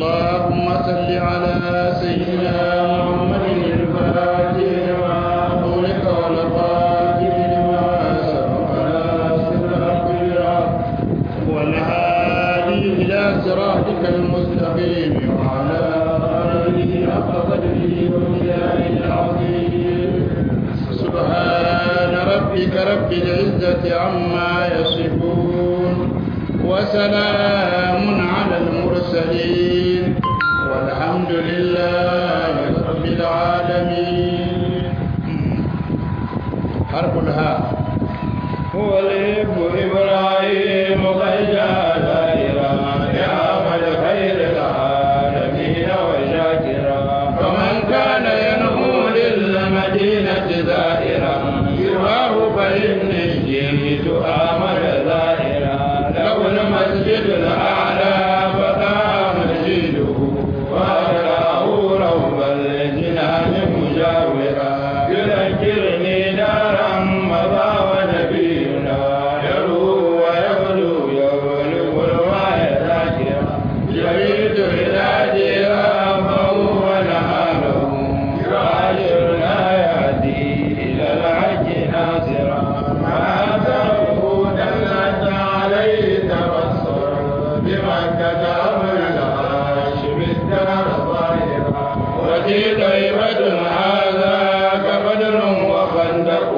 اللهم صل على سيدنا محمد الفاتح لما أغلق والفاتح لما سبق ناصر الحق بالحق والهادي إلى صراطك المستقيم وعلى آله حق قدره ومقداره العظيم سبحان ربك رب العزة عما يصفون وسلام على المرسلين والحمد لله رب العالمين حرف الهاء هو الإب إبراهيم قد جاء دائرا لعمل خير العالمين وشاكرا فمن كان ينهو للمدينة زائرا سواه فإني جئت آمل زائرا له المسجد الأعلى فقام مسجده وأدراه روض الجنان مجاورا يذكرني دارا مضى ونبينا يروى ويبلو يبلغ الوعي ذاكرا يريد بلادها فهو نهاره يعاشرنا يهدي إلى الحج ناصرا ما تركه دلت عليه تبصرا بمكة أمر الهاشم الدار ظاهرا وفي طيبة هذا كبدر وخندق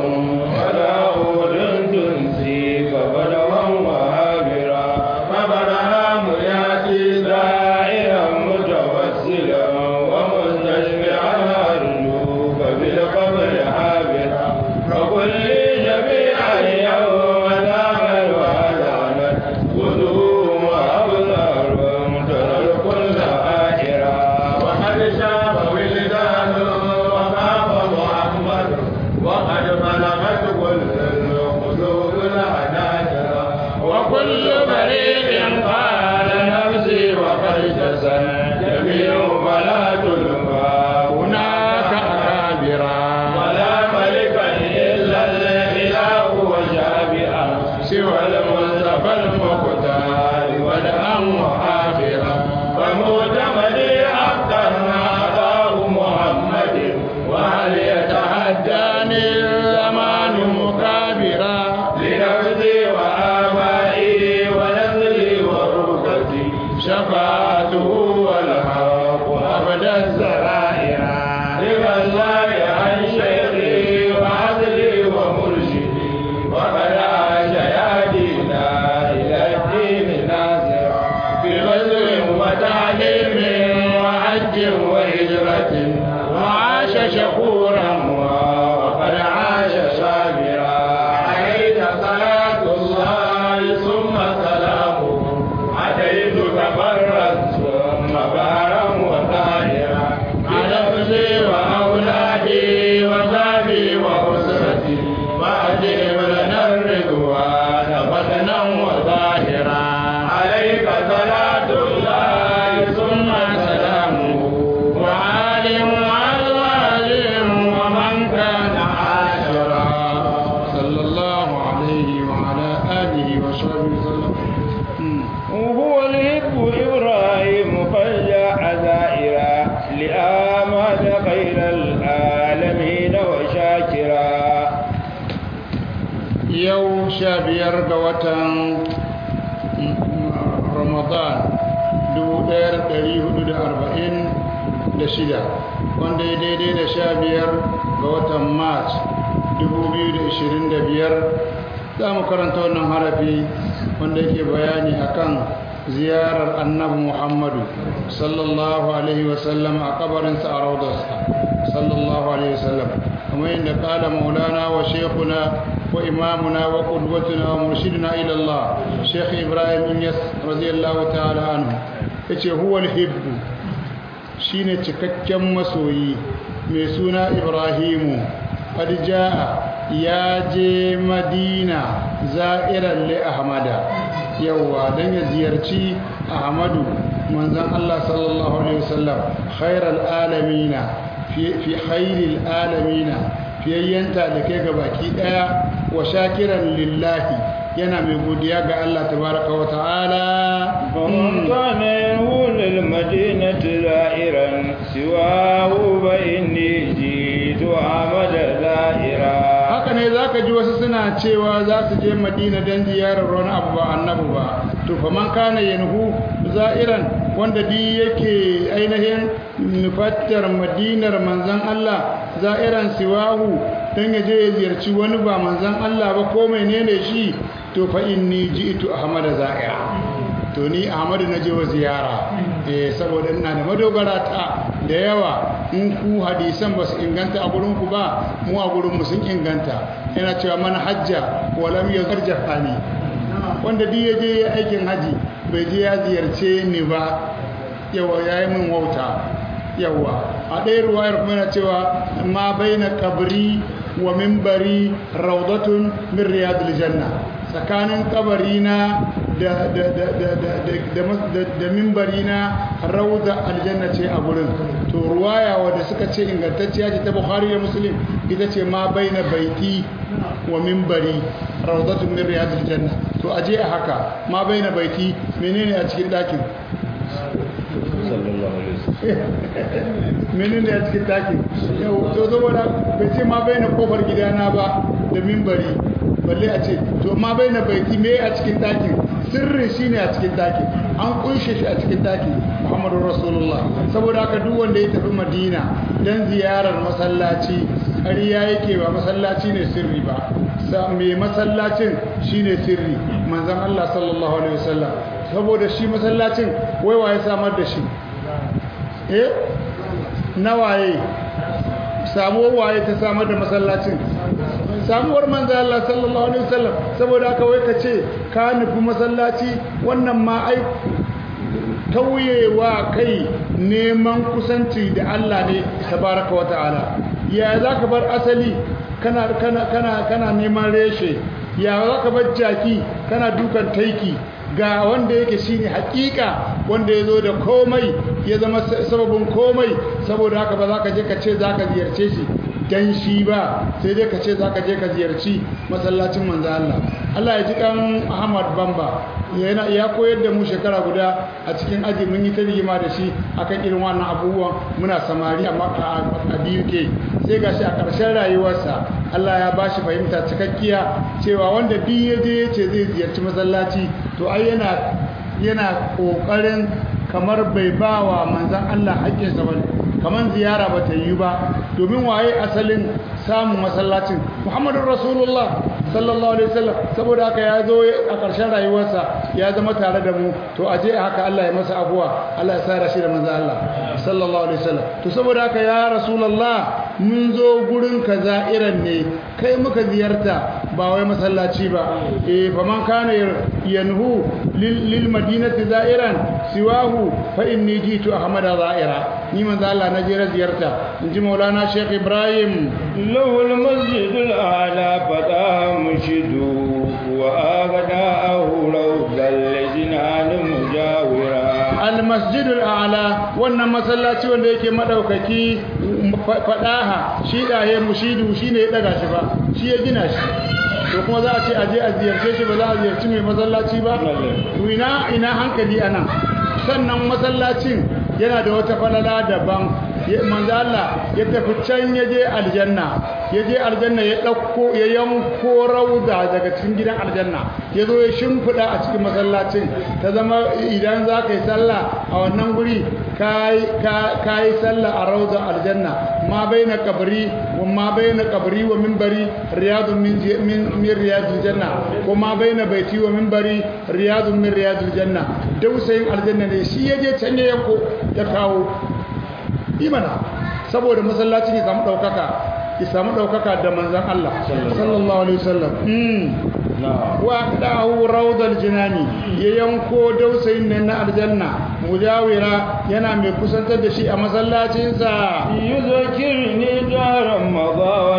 وداود تنسي فبدوا وهابرا فبرهام ياتي زائرا متوسلا ومستشفعا ارجو فبالقبر حابرا فكل جميعا يوم ذاك وهدانا خذوه وابصارهم ترى الكل آخرا وقد شاب ولدان وخاف محمد وقد بلغت كل القلوب العناجر وكل فريق قال نفسي وقد جسد جميع فلا تلقى هناك أكابرا ولا ملكا إلا الإله وشابئا سوى المصطفى المختار والأم وآخرا فمعتمدي حقا أعطاه محمد وهل يتحداني الزمان مكابرا لنفسي وآبائي ونسلي وركبتي شفاعته والحق أبدا السرائر رضا الله عن شيخي وعدلي ومرشدي وقد عاش يهدينا إلى الدين ناصرا بغزو وتعليم وحج وهجرة وعاش شكورا وقد عاش صابرا عليك صلاة الله ثم سلامه أتيتك برا ثم بارا وطاهرا على نفسي وأولادي وزابي وأسرتي وأجب لنا الرضوان بدنا وظاهرا عليك صلاة الله ثم سلامه وعال وأزواج ومن كان عاشرا صلى الله عليه وعلى آله وصحبه وسلم مم. وهو الهب إبراهيم فجاء زائرا لآمد خير العالمين وشاكرا yau sha biyar ga watan ramadan 1446 wanda ya daidai da sha biyar ga watan march 2025 za mu karanta wannan harafi wanda yake bayani akan ziyarar annabi muhammadu sallallahu alaihi wasallam a kabarinsa a raudarsa sallallahu alaihi wasallam kamar yadda kala maulana wa shekuna wa imamuna wa qudwatuna wa murshiduna ila Allah Sheikh Ibrahim Inyas radiyallahu ta'ala anhu yace huwa al-hibbu shine cikakken masoyi mai suna Ibrahimu qad jaa ya je Madina za'iran li Ahmada yawa dan ya ziyarci Ahmadu manzon Allah sallallahu alaihi wasallam khairal alamina fi fi khairil alamina fiyayyen talikai ga baki daya wa shakiran lillahi yana mai godiya ga Allah tabaraka wa ta'ala فمن كان ينهو للمدينة زائرا سواه فإني جئت أحمد زائرا haka ne za ka ji wasu suna cewa za su je madina don ziyarar wani abu ba annabu ba to fa man kana yanhu za'iran wanda di yake ainihin nufattar madinar manzan Allah za'iran siwahu don ya je ya ziyarci wani ba manzan Allah ba ko menene shi to fa inni ji'tu ahmada za'ira to ni ahmadu na je wa ziyara eh saboda ina da madogara ta da yawa in ku hadisan ba su inganta a gurin ku ba mu a gurin mu sun inganta yana cewa man hajja wa lam yarjafani wanda duk ya je aikin haji bai je ya ziyarce ni ba yawa yayi min wauta yawa a ɗaya ruwayar kuma yana cewa ma baina kabri wa minbari rawdatun min riyadil janna tsakanin kabarina da da da da da da da mimbarina rauda aljanna ce a gurin to ruwaya wadda suka ce ingantacciya ce ta bukhari da muslim ita ce ma baina baiti wa mimbari rawdatun min riyadil janna to aje a haka ma baina baiti menene a cikin dakin menene a cikin dakin yau to saboda bai ce ma baina kofar gidana ba da mimbari balle a ce to ma bai na baiti me a cikin ɗakin sirri shine a cikin ɗakin an kunshe shi a cikin ɗakin muhammadu rasulullah saboda haka duk wanda ya tafi madina don ziyarar masallaci ƙarya yake ba masallaci ne sirri ba mai masallacin shine sirri manzon allah sallallahu alaihi wasallam saboda shi masallacin wai waye samar da shi eh nawaye samuwar waye ta samar da masallacin samuwar manzo Allah sallallahu alaihi wasallam saboda haka wai kace ka nufi masallaci wannan ma ai tauyewa kai neman kusanci da Allah ne tabaraka wa ta'ala ya zaka bar asali kana kana kana kana neman reshe ya zaka bar jaki kana dukan taiki ga wanda yake shine hakika wanda ya zo da komai ya zama sababin komai saboda haka ba za ka je ka ce za ka ziyarce shi dan shi ba sai dai ka ce za ka je ka ziyarci masallacin manzo Allah Allah ya ji kan Ahmad Bamba yana ya koyar da mu shekara guda a cikin aji mun yi ta rigima da shi akan irin wannan abubuwan muna samari amma a BUK sai gashi a ƙarshen rayuwarsa Allah ya bashi fahimta cikakkiya cewa wanda duk ya je ya ce zai ziyarci masallaci to ai yana yana ƙoƙarin kamar bai ba wa manzan Allah haƙƙinsa ba kamar ziyara ba ta yi ba domin waye asalin samun masallacin muhammadun rasulullah sallallahu alaihi wasallam saboda haka ya zo a ƙarshen rayuwarsa ya zama tare da mu to aje haka Allah ya masa afuwa Allah ya sa shi da manzan Allah sallallahu alaihi wasallam to saboda haka ya rasulullah mun zo gurin ka za'iran ne kai muka ziyarta ba wai masallaci ba eh faman kana yanhu lil madinati za'iran siwahu fa inni jitu ahmada za'ira ni manzo Allah na je ziyarta inji maulana sheikh ibrahim lahu al masjid al a'la fata mushidu wa agadahu rawdal jinan mujawira al masjid al a'la wannan masallaci wanda yake madaukaki fadaha shi daye mushidu shine ya daga shi ba shi ya gina shi to kuma za a ce aje a ziyarce shi ba za a ziyarci mai masallaci ba to ina ina hankali anan sannan masallacin yana da wata falala daban manzo Allah ya tafi can ya je aljanna ya je aljanna ya dauko ya yanko rauda daga cikin gidan aljanna ya zo ya shimfida a cikin masallacin ta zama idan za ka yi sallah a wannan guri ka yi sallah a rauda aljanna ma baina kabri wa ma baina kabri wa minbari riyadun min min riyadul janna ko ma baina baiti wa minbari riyadun min riyadul janna dausayin aljanna ne shi ya je can ya yanko ya kawo imana saboda masallacin ya samu ɗaukaka ya samu ɗaukaka da manzan Allah sallallahu alaihi wasallam wa dahu rawdal jinani ya yanko dausayin nan na aljanna mujawira yana mai kusantar da shi a masallacinsa yuzakirni daran maza wa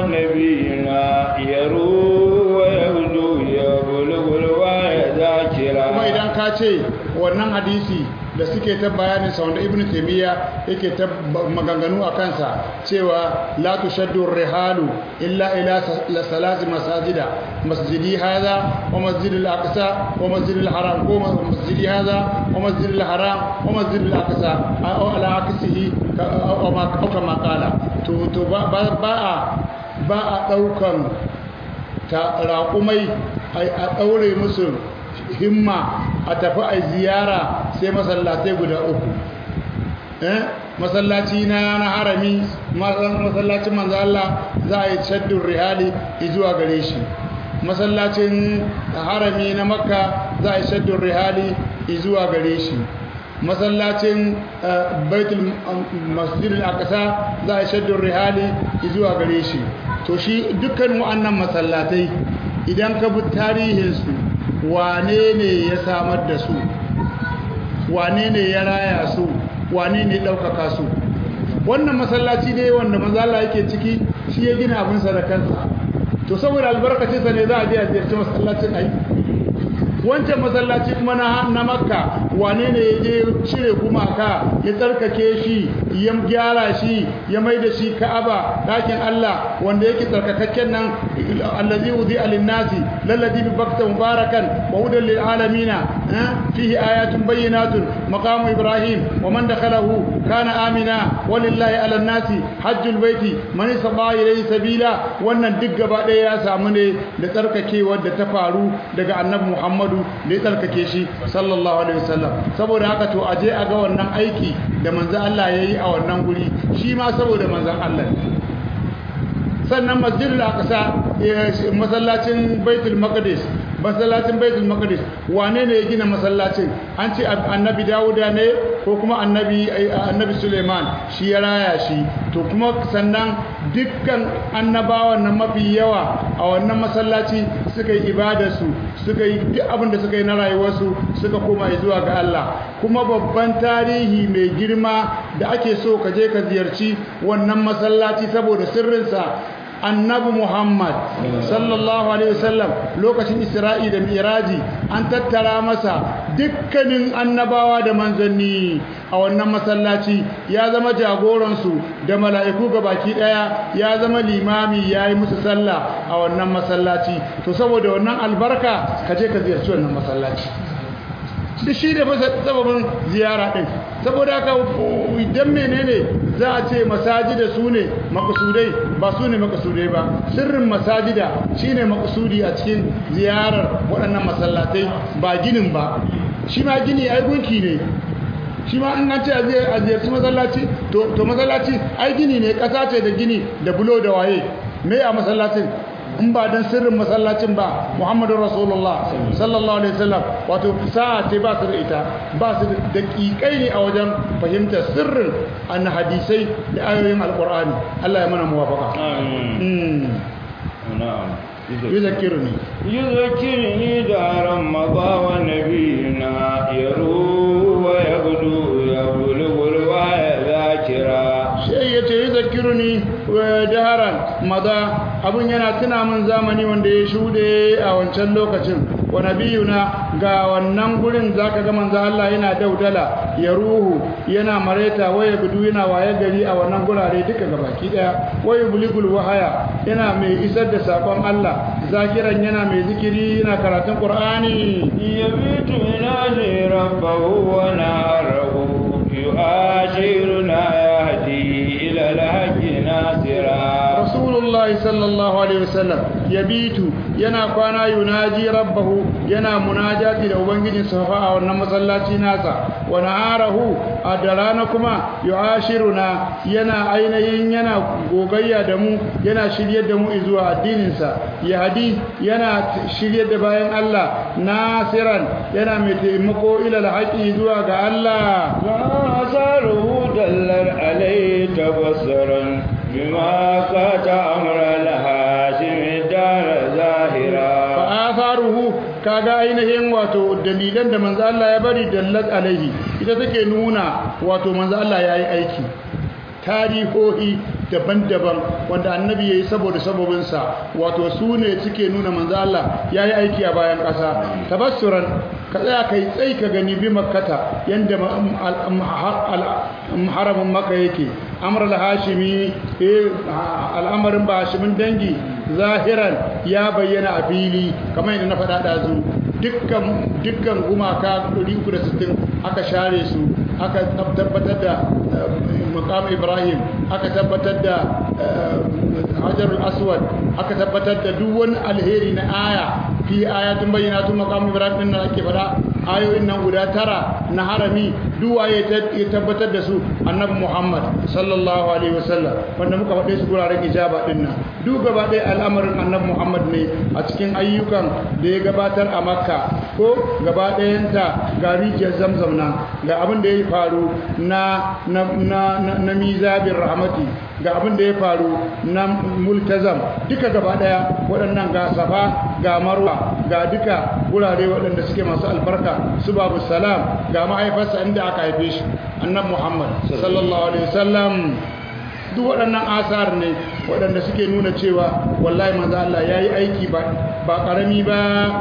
nabiyina yaru wa yahdu ya bulugul wa ya zakira kuma idan ka ce wannan hadisi da suke ta bayanin sa wanda ibnu taymiya yake ta maganganu a kansa cewa la tushaddu rihalu illa ila salati masajida masjidi hadha wa masjidil aqsa wa masjidil haram ko masjidi hadha wa masjidil haram wa masjidil aqsa aw ala aqsihi aw ma kama qala to to ba ba a ba a daukan ta raƙumai a ɗaure musu himma a tafi a ziyara sai masallatai guda uku masallaci na na harami masallacin manzo Allah za a yi shaddun rihali zuwa gare shi masallacin harami na makka za a yi shaddun rihali zuwa gare shi masallacin baitul masjidil aqsa za a yi shaddun rihali zuwa gare shi to shi dukkan wa'annan masallatai idan ka bi tarihinsu wane ne ya samar da su wane ne ya raya su wane ne ɗaukaka su wannan masallaci ne wanda mazala yake ciki shi ya gina abinsa da kansa to saboda albarkacinsa ne za a je a ziyarci masallacin ai wancan masallaci kuma na na makka wane ne ya je cire gumaka ya tsarkake shi ya gyara shi ya mai da shi ka'aba dakin Allah wanda yake tsarkakakken nan allazi udi alinnasi lalladhi bi bakta mubarakan wa hudan lil alamin fihi ayatun bayyinatun maqamu ibrahim wa man dakhalahu kana amina walillahi ala nasi hajjul baiti man istata ilayhi sabila wannan duk gaba ɗaya ya samu ne da tsarkakewar da ta faru daga annabi muhammadu da ya tsarkake shi sallallahu alaihi wasallam saboda haka to aje a ga wannan aiki da manzon Allah yayi a wannan guri shi ma saboda manzon Allah sannan masjidul aqsa masallacin baitul maqdis masallacin baitul maqdis wane ne ya gina masallacin an ce annabi dawuda ne ko kuma annabi annabi suleiman shi ya raya shi to kuma sannan dukkan annabawan nan mafi yawa a wannan masallaci suka yi ibadarsu suka yi duk abin da suka yi na rayuwarsu suka koma zuwa ga Allah kuma babban tarihi mai girma da ake so ka je ka ziyarci wannan masallaci saboda sirrinsa annabi Muhammad sallallahu alaihi wasallam lokacin Isra'i da Miraji an tattara masa dukkanin annabawa da manzanni a wannan masallaci ya zama jagoransu da mala'iku baki daya ya zama limami ya yi musu sallah a wannan masallaci to saboda wannan albarka ka je ka ziyarci wannan masallaci da shi da sababin ziyara ɗin saboda haka idan menene za a ce masajida su ne makasudai ba su ne makasudai ba sirrin masajida shi ne makasudi a cikin ziyarar waɗannan masallatai ba ginin ba shi ma gini ai gunki ne shi ma an ce a ziyarci masallaci to masallaci ai gini ne ƙasa ce da gini da bulo da waye me a masallacin in ba dan sirrin masallacin ba Muhammadu Rasulullah sallallahu alaihi wasallam wato sa'a ce ba su da ita ba su da daƙiƙai ne a wajen fahimtar sirrin an hadisai da ayoyin alqur'ani Allah ya mana muwafaqa amin na'am يذكرني يذكرني دار مضى ونبينا يروى ويغدو يبلغ الوعي ذاكرا sai ya ce yi zakiruni daharan maza abin yana tuna min zamani wanda ya shuɗe a wancan lokacin wa nabiyuna ga wannan gurin zaka ga manzo Allah yana daudala ya ruhu yana mareta waya gudu yana waye gari a wannan gurare duka gabaki daya waya buligul wahaya yana mai isar da sakon Allah zakiran yana mai zikiri yana karatun Qur'ani yabitu ilahi rabbahu wa narahu yu'ashiruna yahdi ila al-haqqi nasira Rasulullah sallallahu alaihi wasallam yabitu yana kwana yunaji rabbahu yana munajati da ubangijin safa a wannan masallaci nasa wa naharahu a da rana kuma yu'ashiruna yana ainihin yana gogayya da mu yana shiryar da mu zuwa addinin sa yahdi yana shiryar da bayan Allah nasiran yana mai taimako ila al-haqi zuwa ga Allah وآثاره دلت عليه تبصرا بما كات أمر الهاشم الدار ظاهرا fa'atharuhu kaga ainihin wato dalilan da manzo Allah ya bari dallat alaihi ita take nuna wato manzo Allah yayi aiki tarihohi daban-daban wanda annabi yayi saboda sabobinsa wato su ne suke nuna manzo Allah yayi aiki a bayan ƙasa tabassuran ka tsaya kai tsai ka gani bi makkata yanda haramin maka yake amr al-hashimi al'amarin ba hashimin dangi zahiran ya bayyana a fili kamar yadda na faɗa ɗazu dukkan dukkan gumaka 360 aka share su aka tabbatar da maqam ibrahim aka tabbatar da hajarul aswad aka tabbatar da duk wani alheri na aya fi ayatun bayyinatun maqam ibrahim din da ake faɗa ayoyin nan guda tara na harami duwa ya tabbatar da su annabi muhammad sallallahu alaihi wasallam wanda muka faɗe su guraren ijaba din nan duk gaba ɗaya al'amarin annabi muhammad ne a cikin ayyukan da ya gabatar a makka ko gaba ɗayanta ga rijiyar zamzam nan ga abin da ya faru na na na na mizabin rahmati ga abin da ya faru na multazam duka gaba ɗaya waɗannan ga safa ga marwa ga duka gurare waɗanda suke masu albarka su babu salam ga mahaifarsa inda aka haife shi annabi muhammad sallallahu alaihi wasallam duk waɗannan asar ne waɗanda suke nuna cewa wallahi manzo Allah yayi aiki ba ba karami ba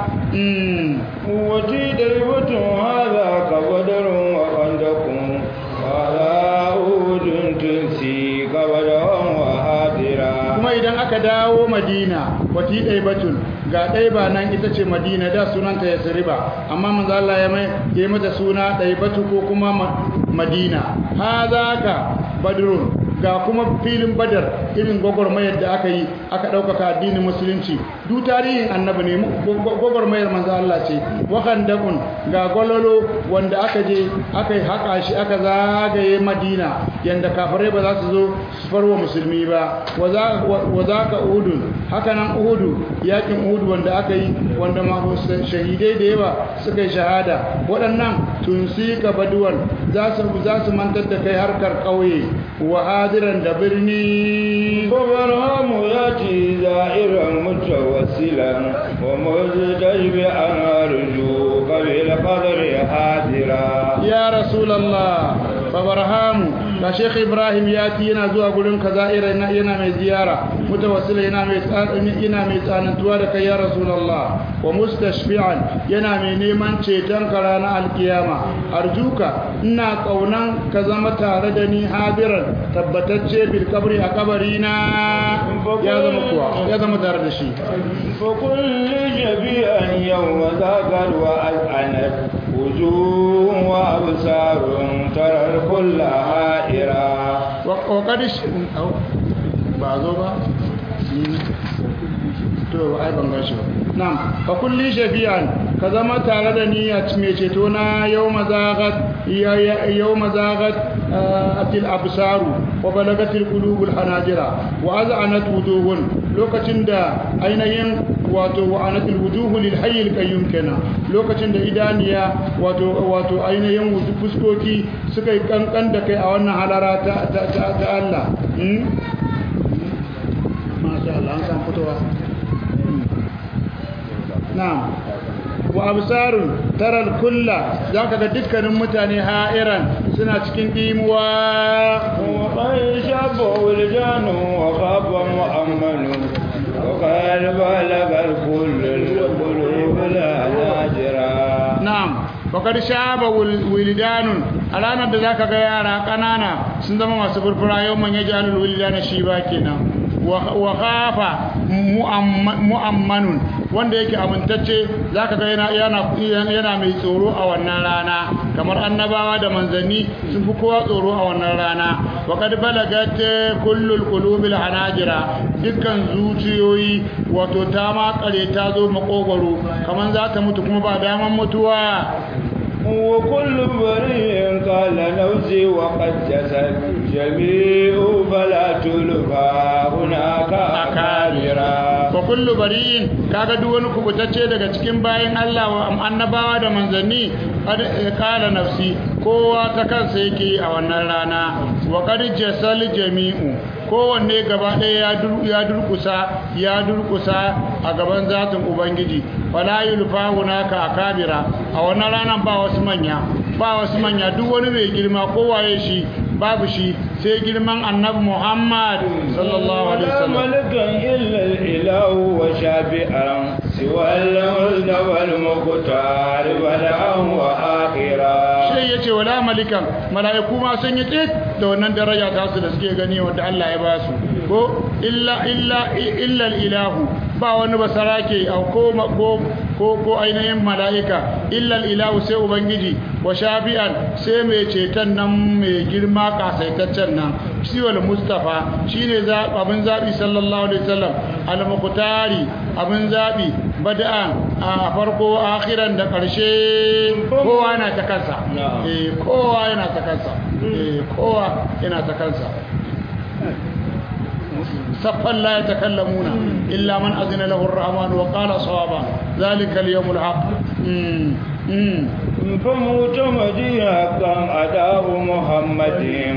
wati darbatu hadha qadarun wa qandakum wala udun tunsi qadarun wa hadira kuma idan aka dawo madina wati daibatun ga ɗaiba nan ita ce madina da sunanta ya siriba amma manzo Allah ya mai ya mata suna ɗaibatu ko kuma madina hadha ka badrun ga kuma filin badar irin gwagwarmayar da aka yi aka ɗaukaka addinin musulunci duk tarihin annabi ne gwagwarmayar manzo Allah ce wakan dakun ga gwalolo wanda aka je aka yi haƙa shi aka zagaye madina yanda kafirai ba za su zo su farwa musulmi ba wa za ka uhudun haka nan uhudu yakin uhudu wanda aka yi wanda ma shahidai da yawa suka yi shahada waɗannan tun ka baduwan za su mantar da kai harkar ƙauye wa hadiran da birni فبرهم ياتي زائرا متوسلا ومزدجبا ارجوك بالقدر حاضرا ya rasulallah fabarhamu ga sheikh ibrahim ya ci yana zuwa gurin ka za'ira yana mai ziyara mutawassila yana mai yana mai tsanantuwa da kai ya rasulallah wa mustashfi'an yana mai neman ceton ka ranar alkiyama arjuka ina kaunan ka zama tare da ni hadiran tabbatacce bil kabri a kabari na ya zama kuwa ya zama tare da shi فكل جبيئا يوم ذاكر وأذعنت وجوه وأبصار ترى الكل حائرا وقد ba zo ba to ai ban gashi ba na'am fa kulli shafi'an ka zama tare da ni a mai ceto na yawma zagat yawma zagat atil absaru wa balagatil qulubul hanajira wa az'anat wujuhun lokacin da ainihin wato wa anatil wujuhu lil hayyil qayyum kenan lokacin da idaniya wato wato ainihin fuskoki suka yi kankan da kai a wannan halara ta ta Allah masha Allah an san fitowa na'am wa absarun taral kulla zaka ga dukkanin mutane ha'iran suna cikin dimuwa وقد شاب ولدان وخاب مؤمن وقد بلغ الكل القلوب لا ناجرا na'am bakar shaba wilidanun a ranar da zaka ga yara kanana sun zama masu furfura yau man yaji alul wilidana shi ba kenan wa khafa mu'ammanun wanda yake amintacce zaka ga yana yana yana mai tsoro a wannan rana kamar annabawa da manzanni sun fi kowa tsoro a wannan rana wa kad balagat kullul qulubil hanajira dukkan zuciyoyi wato ta ma kare ta zo makogwaro kamar za ta mutu kuma ba daman mutuwa وكل بريء قال نفسي وقد جسد جميع فلا تلقى هناك أكابرا wa kullu bari'in kaga duk wani kubutacce daga cikin bayin Allah wa annabawa da manzanni kad kala nafsi kowa ta kansa yake a wannan rana wa qad jasal jami'u kowanne gaba ɗaya ya durkusa ya durkusa a gaban zatin ubangiji wala yulfa hunaka akabira a wannan ranan ba wasu manya ba wasu manya duk wani mai girma kowaye shi babu shi sai girman annabi Muhammad sallallahu alaihi ولا wasallam ملكا إلا الإله وشافئا سوى المصطفى المختار بدءا وآخرا sai ya ce wala malikan mala'iku ma sun yi tsit da wannan daraja ta su da suke gani wanda Allah ya ba su ko illa illa illa ilahu ba wani basarake au ko ko ko ko ainihin mala'ika illa ilahu sai ubangiji wa shafi'an sai mai ceton nan mai girma kasaitaccen nan shi wal mustafa shine za abin zabi sallallahu alaihi wasallam al muqtari abin zabi bada'an a farko akhiran da karshe kowa yana ta kansa eh kowa yana ta kansa eh kowa yana ta kansa صفا لا يتكلمون إلا من أذن له الرحمن وقال صوابا ذلك اليوم الحق مم. مم. فمعتمدي حقا أداه محمد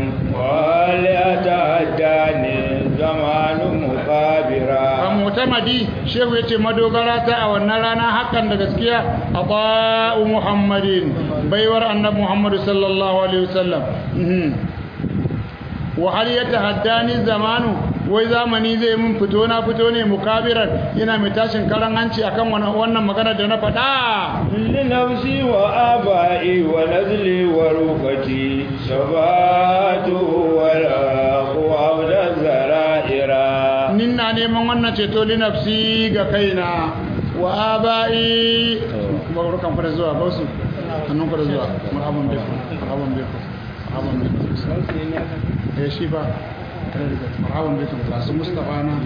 ولأتعداني زمان مقابرا mutamadi shehu ya ce madogara ta a wannan rana hakan da gaskiya a ba'u muhammadin baiwar annabi muhammadu sallallahu alaihi wasallam Mhm. wa hal ya tahaddani zamanu wai zamani zai mun fito na fito ne mukabiran yana mai tashin karan hanci akan wannan wannan magana da na faɗa لنفسي وآبائي ونزلي ورفقتي شفاعة والأقوى الزرائر ninna neman wannan ceto li nafsi ga kaina wa abai barkan ku da zuwa bausu hannun ku da zuwa marhaban biku marhaban biku marhaban biku eh shi ba marhaban biku ga su mustafa na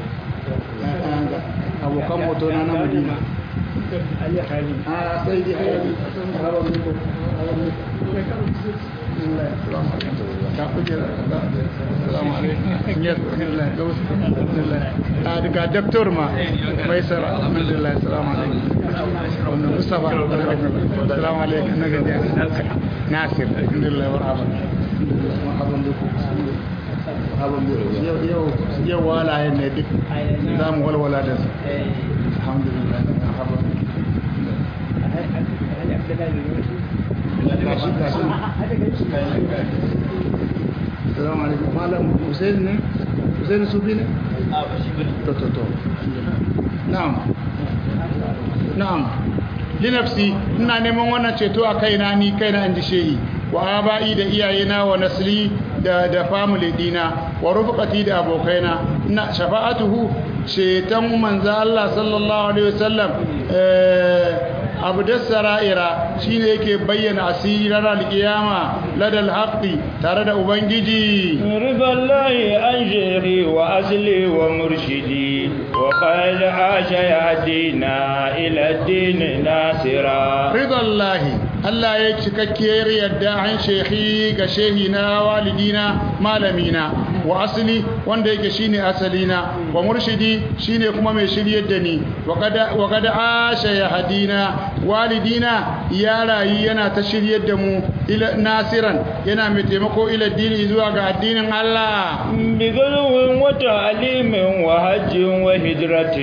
abokan moto na na madina a sai dai hayali marhaban biku marhaban biku ka kujera salamu alaikum yes alhamdulillah ga wasu alhamdulillah a daga doktor ma mai sara alhamdulillah salamu alaikum wannan mustafa salamu alaikum na gajiya nasir alhamdulillah marhaban marhaban biku marhaban biku yau yau yau walayen ne duk za mu walwala da su alhamdulillah marhaban gashi gashi Assalamu alaikum. Malam Hussein ne? Hussein Sufi ne? To to to. Na'am. Na'am. Linafsi ina neman wannan ceto a kaina ni kaina inji shehi wa aba'i da iyayena wa nasli da da family dina wa rufqati da abokaina ina shafa'atuhu ceton manzo Allah sallallahu alaihi wasallam eh abdas sara'ira shine yake bayyana asiri ranar alkiyama ladal haqqi tare da ubangiji رضا الله عن شيخي وأصلي ومرشدي وقد عاش يهدينا إلى الدين ناصرا ridallahi Allah ya cikakkiyar yadda an shekhi ga shehina walidina malamina wa asali wanda yake shine asalina wa murshidi shine kuma mai shiryar da ni wa kada asha ya hadina walidina ya rayu yana ta shiryar da mu ila nasiran yana mai taimako ila dini zuwa ga addinin Allah بغلو وتعليم وحج وهجرة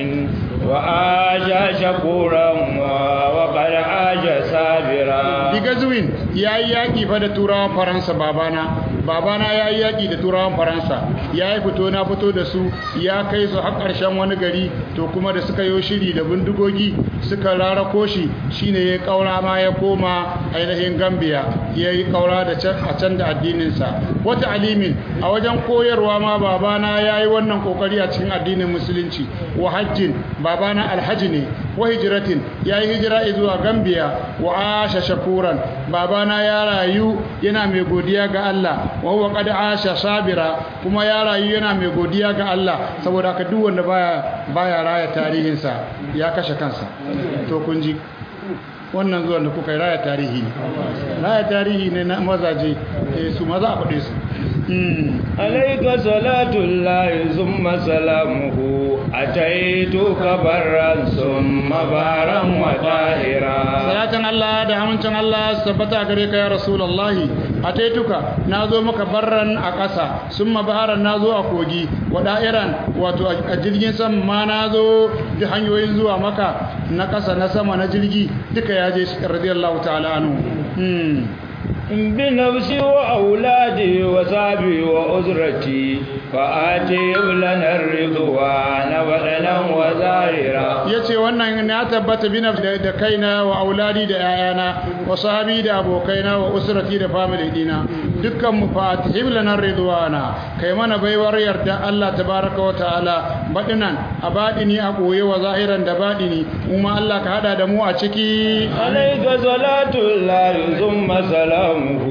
وآجى شكورا وقد عاش صابرا Bigazwin ya yi yaƙi fa da turawan Faransa babana babana ya yi yaƙi da turawan Faransa ya yi fito na fito da su ya kai su har ƙarshen wani gari to kuma da suka yi shiri da bindigogi suka rarako shi shine ya ƙaura ma ya koma ainihin Gambia ya yi ƙaura da can a can da addininsa wata alimin a wajen koyarwa ma babana ya yi wannan ƙoƙari a cikin addinin musulunci wa hajjin babana alhaji ne wa hijiratin ya yi hijira zuwa Gambia wa asha shakuran babana ya rayu yana mai godiya ga Allah wa huwa qad asha sabira kuma ya rayu yana mai godiya ga Allah saboda haka duk wanda baya baya raya tarihinsa ya kashe kansa to kun ji wannan zuwan da kuka yi raya tarihi ne raya tarihi ne na mazaje eh, su maza a faɗe su Mm. عليك صلاة الله ثم سلامه أتيتك برا ثم بارا وطاهرا salatan Allah da amincin Allah su tabbata gare ka ya rasulullahi ataituka nazo maka barran a ƙasa summa baharan nazo a kogi wa da'iran wato a jirgin sama ma nazo da hanyoyin zuwa maka na ƙasa na sama na jirgi duka ya je radiyallahu ta'ala anhu hmm. بنفسي وأولادي وصحبي وأسرتي فآتهم لنا الرضوان بدنا وظاهرا yace wannan na tabbata bina da kaina wa auladi da yayana wa sahabi da abokaina wa usrati da family dina dukkan mu fatihim lana ridwana kai mana baiwar yarda Allah tabaraka wa ta'ala badinan a badini a boye wa zahiran da badini kuma Allah ka hada da mu a ciki عليك صلاة الله ثم سلامه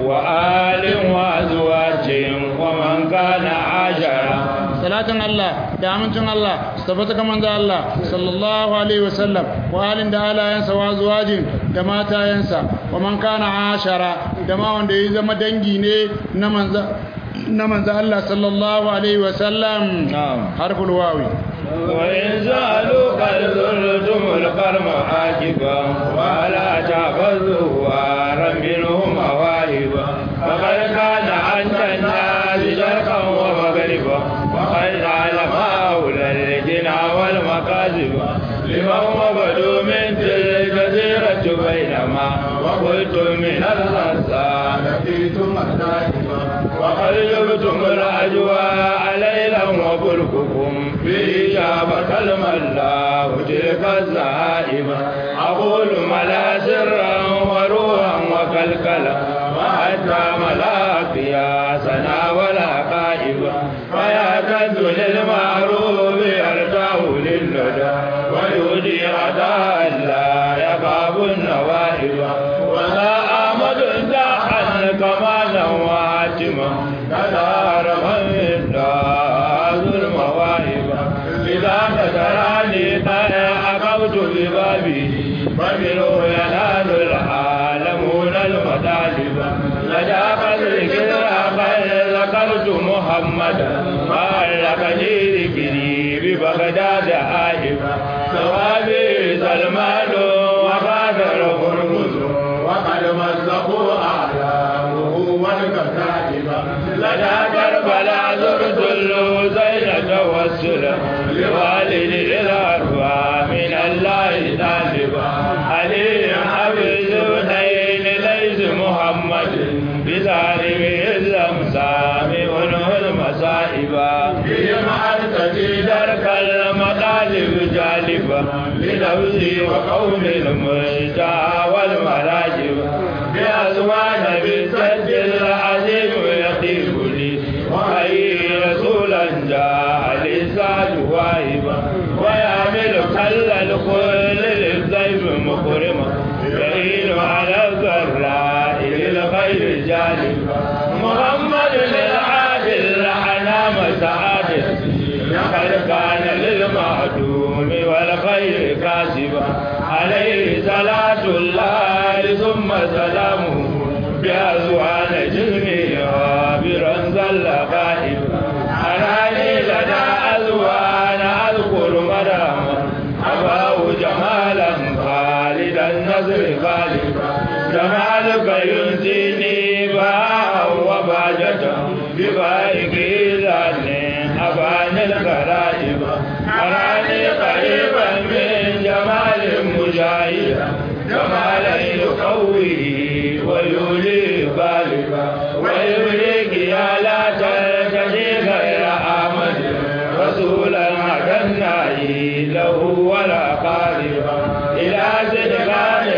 وآل وأزواج ومن كان عاشرا salatin Allah da amincin Allah su tabbata ga manzo Allah sallallahu alaihi wasallam wa halin da alayansa wa zuwajin da matayensa wa man kana ashara da ma wanda ya zama dangi ne na manzo na manzo Allah sallallahu alaihi wasallam نعم harful wawi وإن سألوك زرتم القرم عاجبا ولا تحفظوا وارا منهم مواهبا فقد كان عند الناس شرقا ومغربا وقد علم هؤلاء الجنى والمكاذب لمن وبدوا من تلك الجزيرة بينما وقلتم من الغسان لقيتم النائبا وقد جبتم الأجواء ليلا وبرككم في شابة الملا تلك الزائب أقول ملا سرا وروحا وكلكلا وحتى ملا قياسنا ولا قائبا فيا كد للمعروف يرتاه للندى ويودي عداء لا يخاف النوائب ولا آمد داحا كمالا واتما كدار من ذو المواهب إذا تدراني قد أقوت ببابه فمنه ينال العالمون المطالب لدى قدر كذا قد ذكرت محمدا وعلقني ذكري ببغداد آئبا ثوابي سلمان وقادر هرمز وقد مزقوا أعلامه والكتائب لدى كربلاء زرت الحسين توسلا لوالد الأرواح من الله طالبا علي أبي الزبدين ليس محمد بظالم الأمسام منه المصائب بهم أرتدي درك المطالب جالبا لنفسي وقوم المجتى والمراجب بأزمان بالسد العظيم يطيب لي وأي رسولا جاء للساد واهبا ويعمل كل الكل للضيف مكرما يعين على الضراء للخير جالبا محمد للعادل حنام سعادة لقد كان للمعدوم والخير كاسبا عليه صلاة الله ثم سلامه بأزوان جسمه عابرا زل غائبا أراني لدى أزوان أذكر مداما أباه جمالا خالدا النصر غالبا جمالك ينسيني باء وباجة ببائك ذاني أبان الغرائب أراني قريبا من جمال مجاهدا جمالا يقويه ويولي غالبا ويبريك يا لا تلتجي غير آمد رسولا عدناي له ولا قاربا إلى صدقان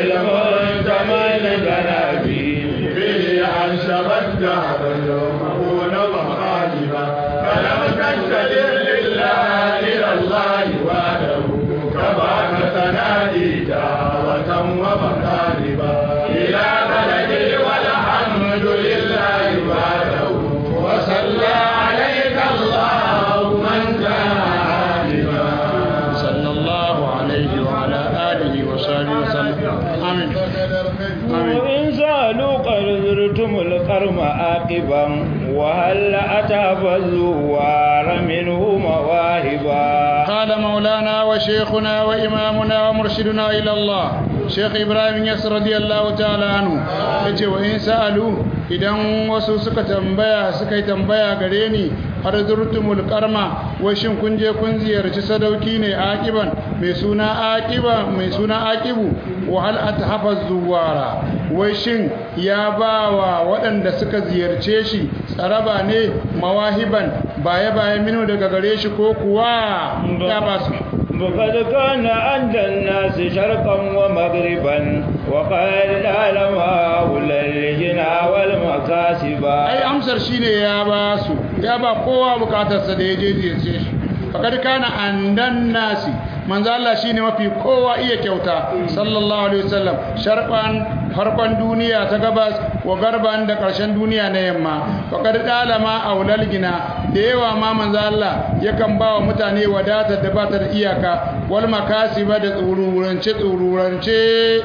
المنتمن جنابي به أنشب الدهر المهون وغالبا فلم تستدر لله إلى الله وحده كما تنادي دعوة ومطالبا إلى بلدي والحمد لله وحده وصلى عليك الله من كان عالما صلى الله عليه وعلى آله وصحبه وسلم آمين آمين وإن سألوا قد زرتم القرم عاقبا وهل أتى الزوار منه مواهبا قال مولانا وشيخنا وإمامنا ومرشدنا إلى الله شيخ إبراهيم يسر رضي الله تعالى عنه yace wa in sa'alu idan wasu suka tambaya suka yi tambaya gare ni har zurtumul karma wai shin kun je kun ziyarci sadauki ne aqiban mai suna aqiba mai suna aqibu wa hal athafa zuwara wai shin ya bawa waɗanda suka ziyarce shi tsaraba ne mawahiban baya baya minu daga gare shi ko kuwa ya ba su وقد كان عند الناس شرقا ومغربا وقال العلماء للجنا والمكاسب ai amsar shine ya ba su ya ba kowa bukatarsa da ya je ziyarce shi fakad kana andan nasi manzo Allah shine mafi kowa iya kyauta sallallahu alaihi wasallam sharqan farkon duniya ta gabas wa garban da karshen duniya na yamma fakad dalama aulal gina da yawa ma manzo Allah yakan ba wa mutane wadata da ba ta da iyaka wal makasiba da tsururance tsururance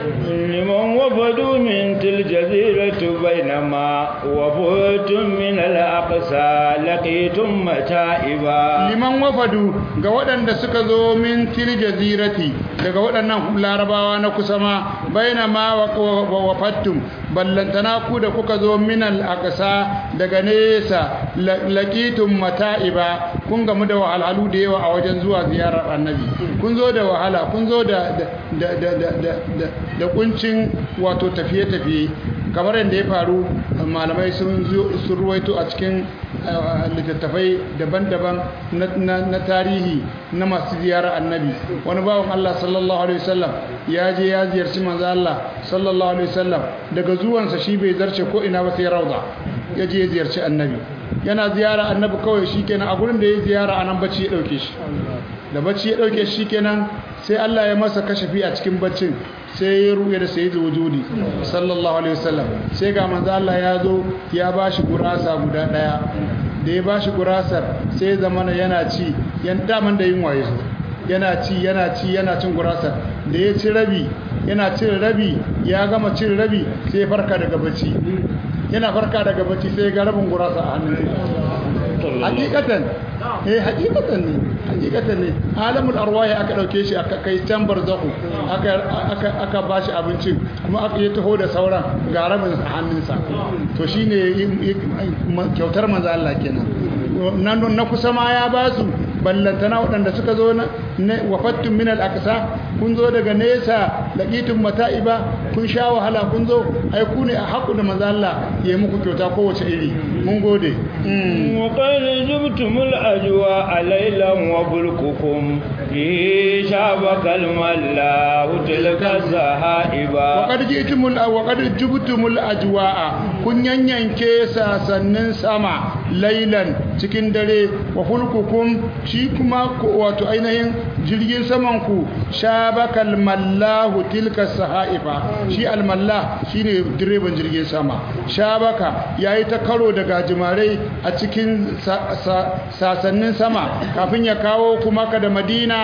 لمن وفدوا من تلك الجزيرة بينما وفدتم من الأقصى لقيتم متائبا liman wafadu ga waɗanda suka zo min til jazirati daga waɗannan larabawa na kusa ma baina ma wa wafattum ballantana ku da kuka zo min al aqsa daga nesa laqitum mata'iba kun gamu da wahalhalu da yawa a wajen zuwa ziyarar annabi kun zo da wahala kun zo da da da da da da, da kuncin wato tafiye tafiye kamar yadda ya faru malamai sun sun ruwaito a cikin littattafai daban-daban na tarihi na masu ziyarar annabi wani bawan Allah sallallahu alaihi wasallam ya je ya ziyarci manzo Allah sallallahu alaihi wasallam daga zuwansa shi bai zarce ko ina ba sai rauda ya je ya ziyarci annabi yana ziyara annabi kawai shikenan a gurin da ya ziyara anan bacci ya dauke shi da bacci ya dauke shi kenan sai Allah ya masa kashafi a cikin baccin sai ya ruya da sayyidul wujudi sallallahu alaihi wasallam sai ga manzo Allah ya zo ya bashi gurasa guda daya da ya bashi gurasar sai zamana yana ci yan daman da yin waye zo yana ci yana ci yana cin gurasar da ya ci rabi yana cin rabi ya gama cin rabi sai ya farka daga bacci yana farka daga bacci sai ga rabin gurasa a hannun hakikatan eh hakikatan ne hakikatan ne alamul arwahi aka dauke shi aka kai can barzahu aka aka aka bashi abincin kuma aka yi taho da sauran ga rabin hannunsa to shine kyautar manzo Allah kenan nan na kusa ma ya basu ballantana waɗanda suka zo na wafattun min al-aqsa kun zo daga nesa laqitum mata'iba kun sha wahala kun zo ai ku ne a haƙu da manzo Allah ya muku kyauta kowace iri mun gode wa qad jibtumul ajwa alaylan wa bulkukum fi shabakal malla tilka zahaiba wa qad jitumul wa qad jibtumul ajwa kun yanyanke sasannin sama laylan cikin dare wa fulkukum shi kuma wato ainihin jirgin saman ku shabakal mallahu tilka sahaifa shi almallah shine direban jirgin sama shabaka yayi ta karo da gajimarai a cikin sasannin sama kafin ya kawo kuma ka da madina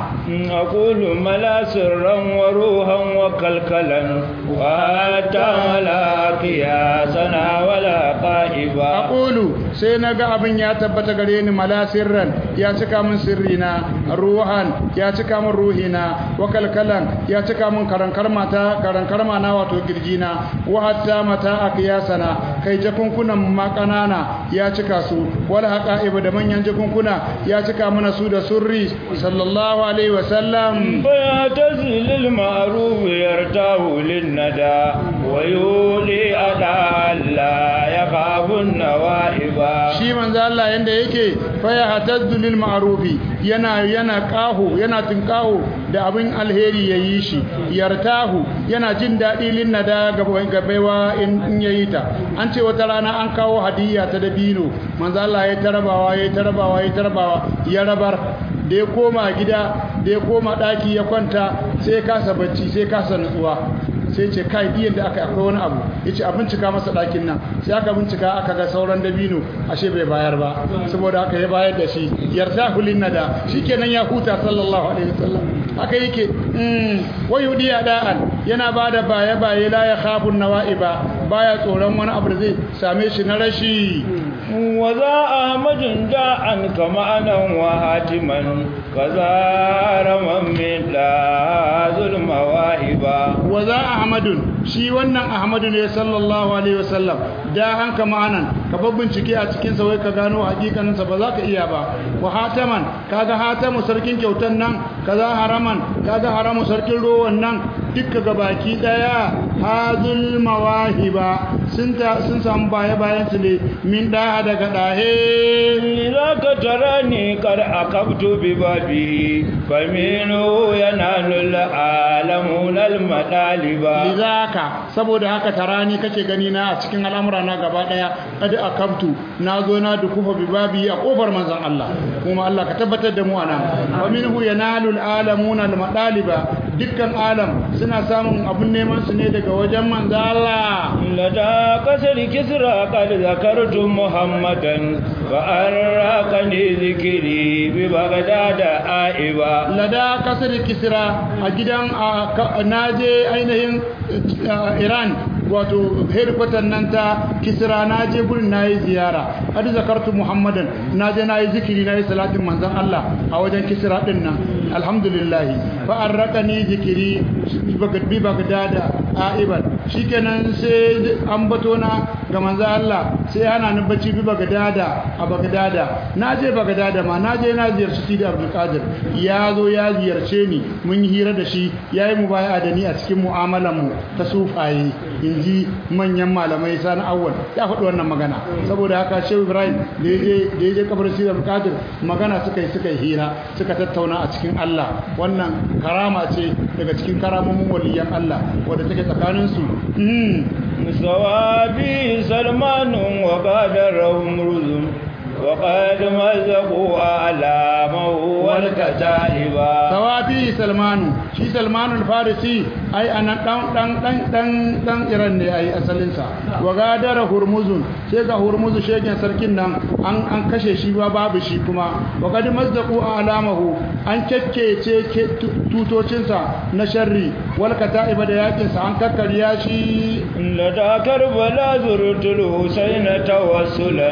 aqulu mala sirran wa ruhan wa kalkalan wa ta'ala qiyasana wala qa'iba aqulu sai naga abin ya tabbata gare ni mala sirran ya cika min sirrina ruhan ya cika min ruhina wa kalkalan ya cika min karankar mata karankar mana wato girjina wa hatta mata aqyasana kai jakunkunan ma kanana ya cika su wal haqa'iba da manyan jakunkuna ya cika mana su da surri sallallahu alaihi wa sallam fa tazilil ma'ruf yartahu lin nada wa yuli ada alla yakhafun nawaiba shi manzo Allah yanda yake fa ya hatazzu lil ma'rufi yana yana kaho yana tinkaho da abin alheri yayi shi yartahu yana jin dadi lin nada ga baiwa in yayi ta an ce wata rana an kawo hadiyya ta dabino manzo Allah ya tarabawa ya tarabawa ya tarabawa ya rabar da ya koma gida da ya koma daki ya kwanta sai kasa bacci sai kasa nutsuwa sai ce kai diyan da aka akwai wani abu yace a bincika masa ɗakin nan sai aka bincika aka ga sauran dabino ashe bai bayar ba saboda haka ya bayar da shi yartahu lin nada shikenan ya huta sallallahu alaihi wasallam haka yake mm wayudi da'an yana bada baye baye la ya khafu nawaiba baya tsoron wani abu da zai same shi na rashi وذا أحمد داعا كمعنى وهاتما كذا رمى من لا ظلم واهبا وذا أحمد shi wannan Ahmadu ne sallallahu alaihi wasallam da hanka ma'anan ka bincike a cikin sa wai ka gano hakikanin sa ba za ka iya ba wa hataman kaga hatamu sarkin kyautan nan kaza haraman kaga haramu sarkin rowan nan dukka gabaki daya hazul mawahiba sun ta sun samu baya bayan su ne min da daga dahe إذا كترني قد أقبت ببابه فمنه ينال العالمون المطالب lidaka saboda haka tarani kake gani na a cikin al'amura na gaba daya qad akabtu na zo na dukufa bibabi a kofar manzon Allah kuma Allah ka tabbatar da mu anan wa minhu yanalu al'alamuna al-madaliba dukkan alam suna samun abun neman su ne daga wajen manzon Allah لدى قصر كسرى قد ذكرت محمدا فأرقني ذكري ببغداد آئبا lada kasar kisra a gidan a ka- naje ainihin uh, iran wato headquarter nan ta kisra naje gurin nayi ziyara hadu zakartu muhammadan naje nayi zikiri nayi salatin manzon Allah a wajen kisra din nan alhamdulillah fa arraqani zikiri bi bagdada aiban shikenan sai ambato na ga manzon Allah sai hana ni bacci bi bagdada a bagdada naje bagdada ma naje na ziyarci Sidi Abdul Qadir ya zo ya ziyarce ni mun yi hira da shi yayi mubaya'a da ni a cikin mu'amalan mu ta sufaye inji manyan malamai sani awwal ya faɗi wannan magana saboda haka Shehu Ibrahim da yaje da yaje kabarin Sidi Abdul Qadir magana suka yi suka yi hira suka tattauna a cikin Allah wannan karama ce daga cikin karamomin waliyan Allah wanda take tsakanin su سوابي سلمان وقادرهم رزم وقد مزقوا أعلامه والكتائبا tawafi salmanu shi salmanu farisi ai anan dan dan dan dan dan iran ne ai asalin sa wa gadara hurmuzun sai ga hurmuzu shegen sarkin nan an an kashe shi ba babu shi kuma wa kad mazdaqu alamahu an kekkece tutocin sa na sharri wal kata'iba da yakin sa an kakkariya shi لدى كربلاء زرت الحسين توسلا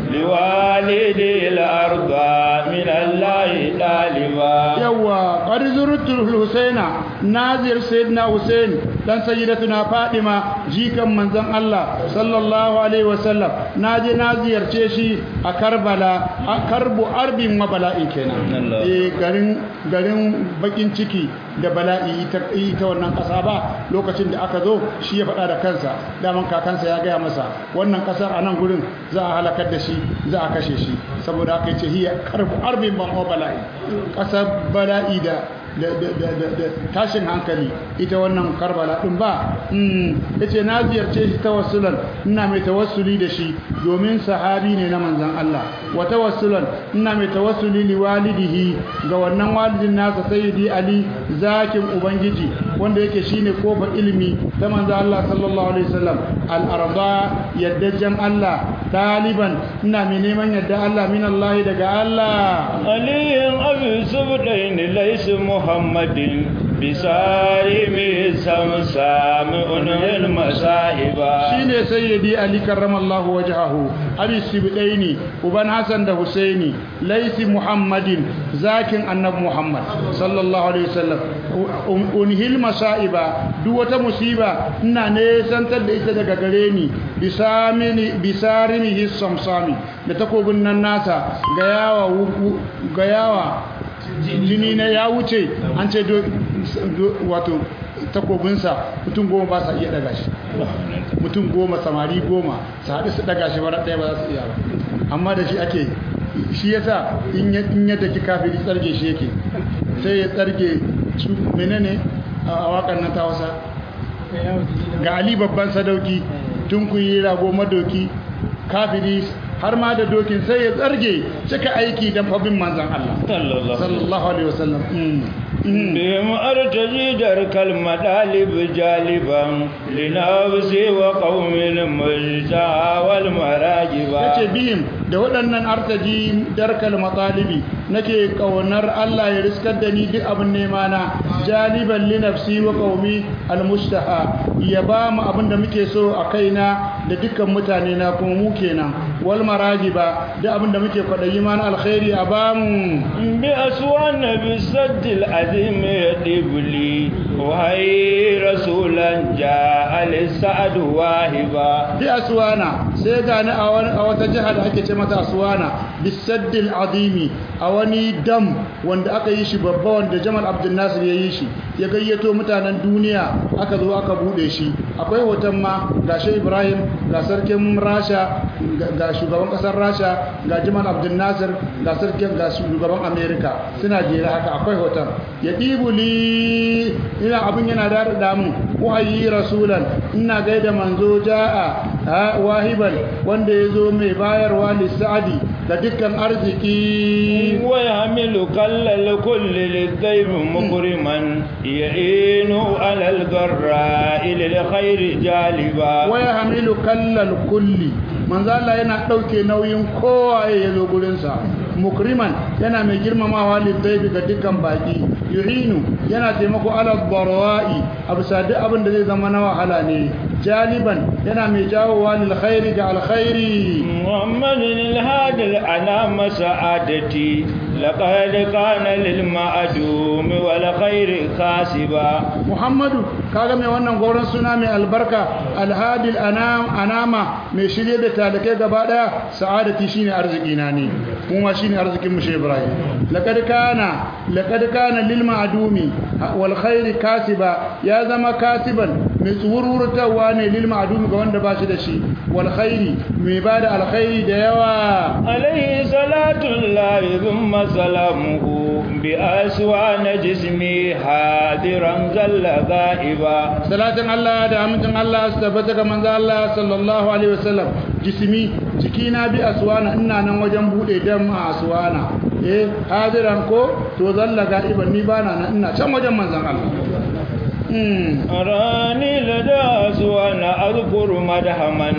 لوالدي الأرض من الله طالبا yawa qad zurtul husaina nazir sayyidina husain dan sayyidatuna fadima jikan manzon Allah sallallahu alaihi wasallam naje na ziyarce shi a Karbala a karbu arbin wa bala'i kenan Allah. eh garin garin bakin ciki da bala'i ita ita wannan kasa ba lokacin da aka zo shi ya faɗa da kansa daman kakansa ya gaya masa wannan kasar a nan gurin za a halakar da shi za a kashe shi saboda haka yace hiya karbu arbin ban wa bala'i kasar bala'i da da da da da da tashin hankali ita wannan karbala din ba mm yace na ziyarce shi tawassulan ina mai tawassuli da shi domin sahabi ne na manzon Allah wa tawassulan ina mai tawassuli li walidihi ga wannan walidin nasa sayyidi ali zakin ubangiji wanda yake shine kofa ilimi ta manzon Allah sallallahu alaihi wasallam al arda yaddajan Allah taliban ina mai neman yadda Allah min Allah daga Allah علي أبي سبتين ليس محمد بسالم سمسام أنه المسائبا shine sayyidi ali karramallahu wajhahu abi sibdaini uban hasan da husaini laisi muhammadin zakin annabi muhammad sallallahu alaihi wasallam Un- unhil masaiba duk wata musiba ina ne santar da ita daga gare ni bisamini bisarimihi samsami da takobin nan nasa ga yawa wu- wu- ga yawa jini na ya wuce an ce do- do- wato takobinsa mutum goma ba sa iya daga shi mutum goma samari goma su haɗu su daga shi bara ɗaya ba za su iya ba amma da shi ake shi yasa in ya in ya daki kafiri tsarge shi yake sai ya tsarge su menene a wakan nan ta wasa ga ali babban sadauki tun kun yi rago madoki kafiri har ma da dokin sai ya tsarge cika aiki don fabin manzan Allah sallallahu sallallahu alaihi wasallam mm. Mm. بهم أرتجي درك المطالب جالبا لنفسي وقوم المجتى والمراجبا yace bihim da waɗannan artaji darkal matalibi nake kaunar Allah ya riskar da ni duk abin nema na jaliban li nafsi wa qaumi almustaha ya ba mu abin da muke so a kaina da dukkan mutane na kuma mu kenan wal marajiba duk abin da muke kwadayi ma na alkhairi a ba mu bi aswana bi saddil azim yadibli wa hay rasulan ja al sa'd wahiba bi aswana sai ga ni a wata jiha da ake ce mata aswana bi saddil azimi a wani dam wanda aka yi shi babba wanda Jamal Abdul Nasir ya yi shi ya gayyato mutanen duniya aka zo aka bude shi akwai hoton ma ga shi Ibrahim ga sarkin Rasha ga shugaban kasar Rasha ga Jamal Abdul Nasir ga sarkin ga shugaban America suna jere haka akwai hoton ya dibuli ina abin yana da da mu wahayi rasulan ina gaida manzo jaa wahiban wanda yazo mai bayarwa lisadi da dukkan arziki wa yahmilu kallal kulli lidayb mukriman ya'inu alal garra ila alkhair jaliba wa yahmilu kallal kulli manzo Allah yana dauke nauyin kowa ya zo gurin sa mukriman yana mai girmamawa lidayb ga dukkan baki yuhinu yana taimako alal barwa'i abisa duk abin da zai zama na wahala ne jaliban yana mai jawowa lil khairi ga alkhairi muhammadin alhadi ana masa'adati laqad kana lil ma'dum wal khairi kasiba muhammadu kaga mai wannan goron suna mai albarka alhadi anam anama mai shirye da talakai gaba daya sa'adati shine arziki na ne kuma shine arzikin mu shi ibrahim laqad kana laqad kana lil ma'dumi wal khairi kasiba ya zama kasiban mai tsururtawa ne lil ma'dumi ga wanda ba shi da shi wal khairi mai bada alkhairi da yawa alayhi salatu llahi thumma salamuhu bi aswana jismi hadiran zalla ghaiba salatin Allah da amincin Allah su tabbata ga manzo Allah sallallahu alaihi wasallam jismi jikina bi aswana ina nan wajen bude dam a aswana eh hadiran ko to zalla ghaiban ni bana nan ina can wajen manzon Allah أراني لدى وأنا أذكر مدهما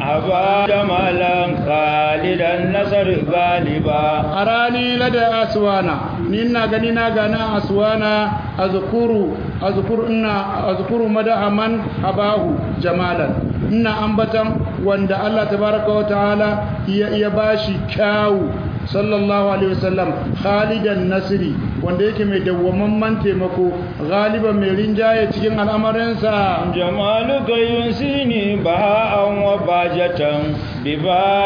أبا جمالا خالدا نصر غالبا أراني لدى أسوانا نينا غنينا غنا أسوانا أذكر أذكر إنا أذكر مدهما أباه جمالا ina ambatan wanda Allah tabaraka wa ta'ala ya bashi kyawu sallallahu alaihi wasallam khalidan nasri wanda yake mai dawwamamman taimako galiban mai rinjaye cikin al'amarinsa jamaluka yunsini baha'an wa bajatan bi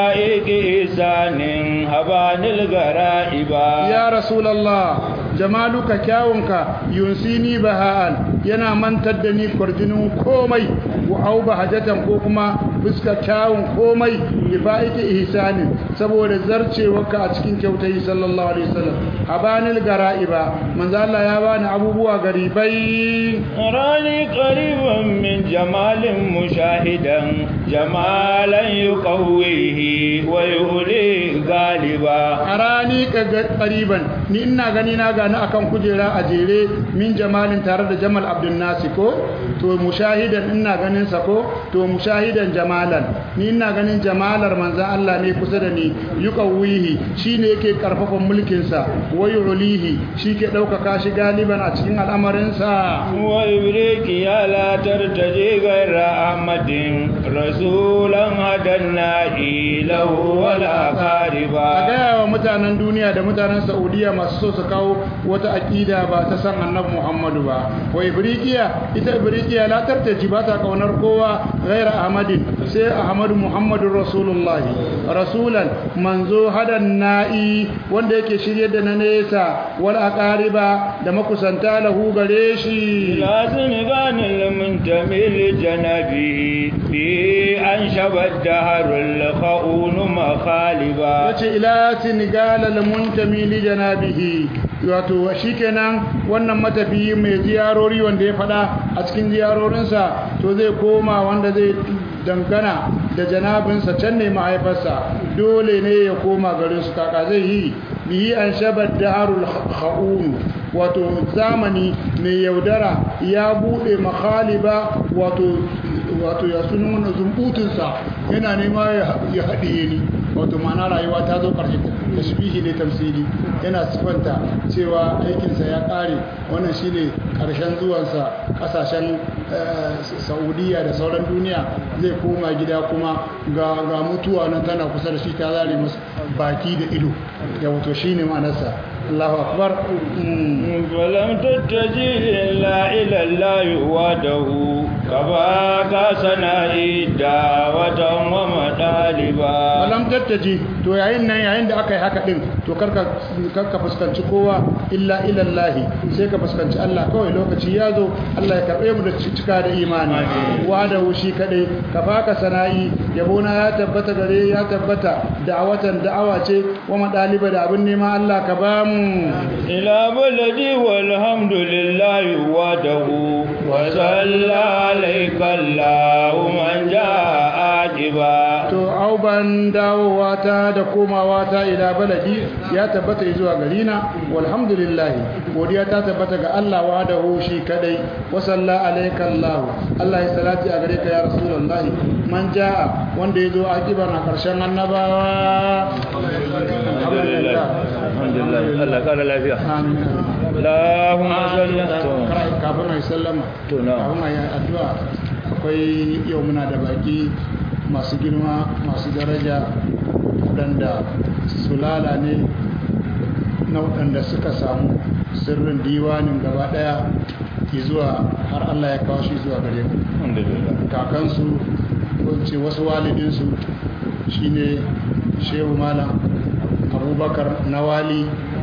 ba'iqi isanin habanil gara'iba ya rasulullah jamaluka kyawunka yunsini baha'an yana mantar da ni kwarjinin komai wa au bahajatan ko kuma fuska kyawun komai bi ba'iqi ihsanin saboda zarcewarka a cikin kyautai sallallahu alaihi wasallam habanil gara'iba manzo Allah ya bani abubuwa garibai rani qariban min jamalin mushahidan jamalan yuqawwihi wa yuli galiba arani qariban ni ina gani na gani akan kujera a jere min jamalin tare da Jamal Abdul Nasi ko to mushahidan ina ganin sa ko to mushahidan jamalan ni ina ganin jamalar manzo Allah ne kusa da ni yuqawwihi shine yake karfafan mulkin sa wayulihi shike daukaka shi galiban a cikin al'amarin sa wa ibriki ya la tartaji ghayra ahmadin rasulan hadanna ilahu wala qariba ga wa mutanen duniya da mutanen saudiya masu so su kawo wata aqida ba ta san annabi muhammadu ba wa ibrikiya ita ibrikiya la tartaji ba ta kaunar kowa ghayra ahmadin sai ahmadu muhammadur rasulullah rasulan manzo hadan na'i wanda yake shirye da na nesa wal aqariba da makusanta lahu gare shi lazim ganil muntamil janabi bi an shabad daharul khaun makhaliba wace ila sinigal al muntami li janabihi wato shikenan wannan matafiyi mai ziyarori wanda ya fada a cikin ziyarorinsa to zai koma wanda zai dangana da janabinsa can ne mahaifarsa dole ne ya koma garin su kaka zai yi bihi an shabar darul kha'un wato zamani mai yaudara ya bude makhaliba wato wato ya sunan wannan zumbutunsa yana nema ya haɗiye ni wato ma'ana rayuwa ta zo ƙarshe tashbihi ne tamsili yana sifanta cewa aikinsa ya ƙare wannan shine ƙarshen zuwansa ƙasashen saudiya da sauran duniya zai koma gida kuma ga mutuwa nan tana kusa da shi ta zare masa baki da ido ya wato shine ma'anarsa Allahu akbar falam tattaji illa ila Allah wahdahu kaba ka sana'i da'watan wa madaliba falam tattaji to yayin nan yayin da aka yi haka din to karka karka fuskanci kowa illa ila Allah sai ka fuskanci Allah kawai lokaci ya zo Allah ya karbe mu da cika da imani wahdahu shi kadai kafa ka sana'i yabona ya tabbata gare ya tabbata da'watan da'awa ce wa madaliba da abin nema Allah ka ba mu إلى بلدي والحمد لله وحده وصلى عليك الله من جاء عاجبا to au ban dawowa ta da komawa ta ila baladi ya tabbata zuwa garina walhamdulillah godiya ta tabbata ga Allah wahdahu shi kadai wa salla alayka Allah Allah ya salati a gare ka ya rasulullah man jaa wanda yazo akiban a karshen annabawa alhamdulillah alhamdulillah Allah kara lafiya amin Allahumma salli kafin ai sallama To, na. kafin ai addu'a akwai yau muna da baki masu girma masu daraja waɗanda sulala ne na waɗanda suka samu sirrin diwanin gaba ɗaya zuwa har Allah ya kawo shi zuwa gare mu alhamdulillah kakansu ko in ce wasu walidinsu shine shehu malam abubakar nawali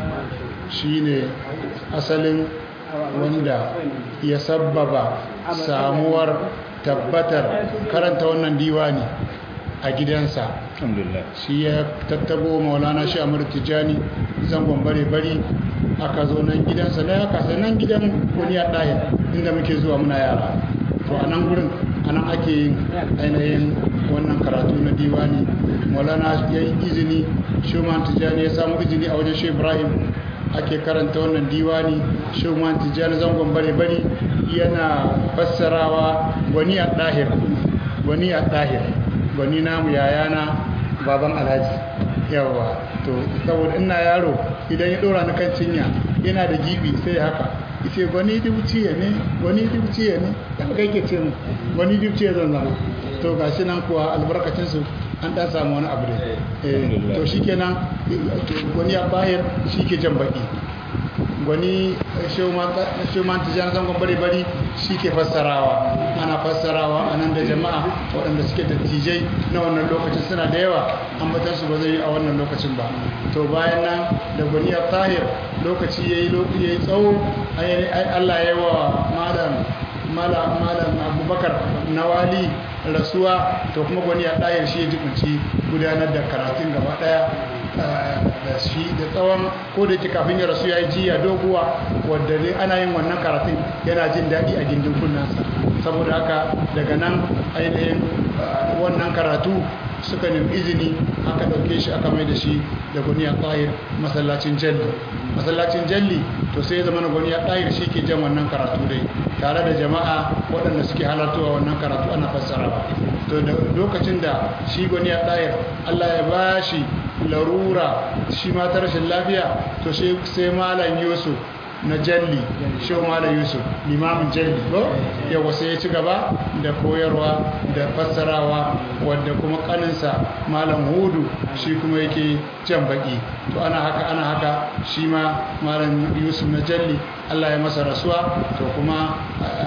shine asalin wanda ya sabbaba samuwar tabbatar karanta wannan diwani a gidansa alhamdulillah shi ya tattabo maulana shi amur tijjani zangon bare bari aka zo nan gidansa na ya kasa nan gidan wani ya ɗaya inda muke zuwa muna yara to a nan gurin a nan ake yin ainihin wannan karatu na diwani maulana ya yi izini shuman tijjani ya samu izini a wajen shi ibrahim ake karanta wannan diwani shuman tijjani zangon bare bari yana fassarawa wani a ɗahir wani a ɗahir gwani namu yayana baban alhaji yawa to saboda ina yaro idan ya dora ni kan cinya yana da gibi sai haka yace gwani dubciye ne gwani dubciye ne ya kai ke ce mu gwani dubciye zan zama to gashi nan kuwa albarkacin su an dan samu wani abu da eh to shikenan gwani ya bayar shike jan baki gwani showman tijan zangon bari-bari shi ke fassarawa ana fassarawa a nan da jama'a waɗanda suke dattijai na wannan lokacin suna da yawa ambatansu ba zai yi a wannan lokacin ba to bayan nan da gwani ya tahir lokaci ya yi tsawo allah ya yi wa malam abubakar nawali rasuwa to kuma gwani ya tahir shi ya jikunci gudanar da karatun gaba ɗaya da shi da tsawon ko da ke kafin ya rasu ya yi jiya doguwa wadda ne ana yin wannan karatun yana jin daɗi a gindin kunnansa saboda haka daga nan ainihin wannan karatu suka nemi izini aka ɗauke shi aka mai da shi da guniya ƙahir masallacin jalli masallacin jalli to sai zama na guniya ƙahir shi ke jan wannan karatu dai tare da jama'a waɗanda suke halartowa wannan karatu ana fassarawa to da lokacin da shi guniya ƙahir allah ya ba shi larura shi ma ta rashin lafiya to sai malam yusuf na jalli shehu malam yusuf limamin jalli ko yawa sai ya ci gaba da koyarwa da fassarawa wadda kuma kaninsa malam hudu shi kuma yake jan baki to ana haka ana haka shi ma malam yusuf na jalli allah ya masa rasuwa to kuma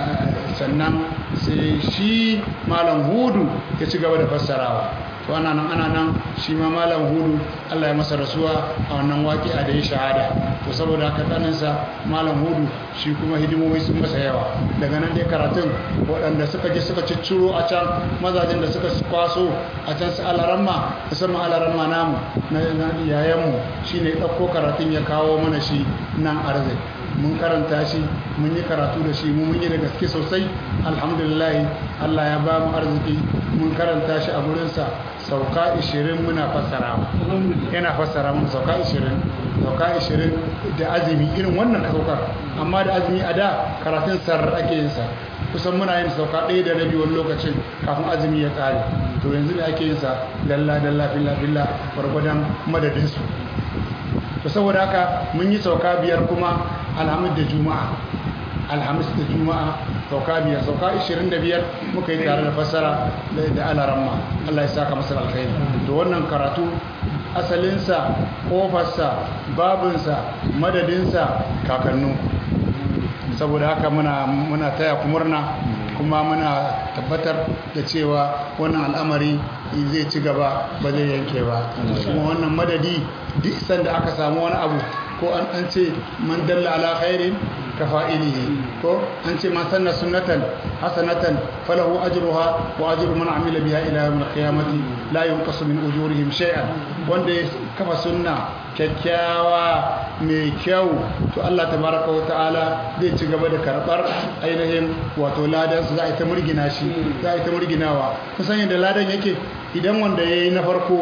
sannan sai shi malam hudu ya ci gaba da fassarawa to ana nan ana nan shi ma malam hudu Allah ya masa rasuwa a wannan waki a da ya shahada to saboda haka ɗaninsa malam hudu shi kuma hidimomi sun masa yawa daga nan dai karatun waɗanda suka je suka cicciro a can mazajen da suka kwaso a can su alaramma musamman alaramma namu na yayanmu shi ne ɗauko karatun ya kawo mana shi nan arzai mun karanta shi mun yi karatu da shi mun yi da gaske sosai alhamdulillah Allah ya ba mu arziki mun karanta shi a gurinsa sauka 20 muna fassara yana fassara mun sauka 20 sauka 20 da azumi irin wannan ka saukar amma da azumi a da karatun sar ake yin sa kusan muna yin sauka ɗaya da rabi wani lokacin kafin azumi ya kare to yanzu da ake yin sa dalla dalla billa billa gwargwadon madadin su to saboda haka mun yi sauka biyar kuma alhamis da juma'a alhamis da juma'a sauka biyar sauka 25 muka yi tare da fassara da alaramma Allah ya saka masa alkhairi to wannan karatu asalinsa kofarsa babinsa madadinsa kakannu saboda haka muna muna taya ku murna kuma muna tabbatar da cewa wannan al'amari zai ci gaba ba zai yanke ba kuma wannan madadi duk sanda aka samu wani abu ko an an ce man dalla ala khairin ka fa'ilihi ko an ce man sanna sunnatan hasanatan falahu ajruha wa ajru man amila biha ila yawm al-qiyamati la yunqasu min ujurihim shay'an wanda ya kafa sunna kyakkyawa mai kyau to Allah tabaraka wa ta'ala zai ci gaba da karbar ainihin wato ladan su za a yi ta murgina shi za a yi ta murginawa kusan yadda ladan yake idan wanda ya yi na farko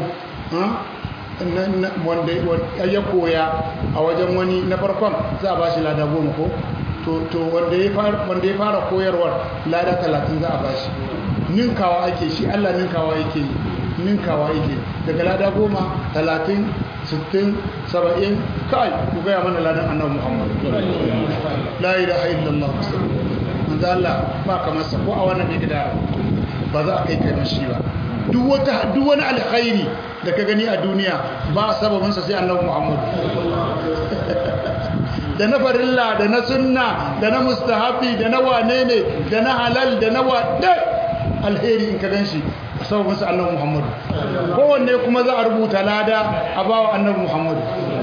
wanda ya koya a wajen wani na farkon za a ba shi lada goma ko to wanda ya fara koyarwar lada talatin za a ba shi ninkawa ake shi allah ninkawa yake ninkawa yake daga lada goma talatin sittin saba'in kai ku gaya mana ladan annabi muhammad la ilaha illallah manzo allah ba kamar sa ko a wannan gida ba za a kai kai mashi ba duk wani alkhairi da ka gani a duniya ba sababinsa sai annabi muhammad da na farilla da na sunna da na mustahabi da na wane ne da na halal da na wadda alheri in ka gan shi sababinsa annabi muhammad kowanne kuma za a rubuta lada a bawa annabi muhammad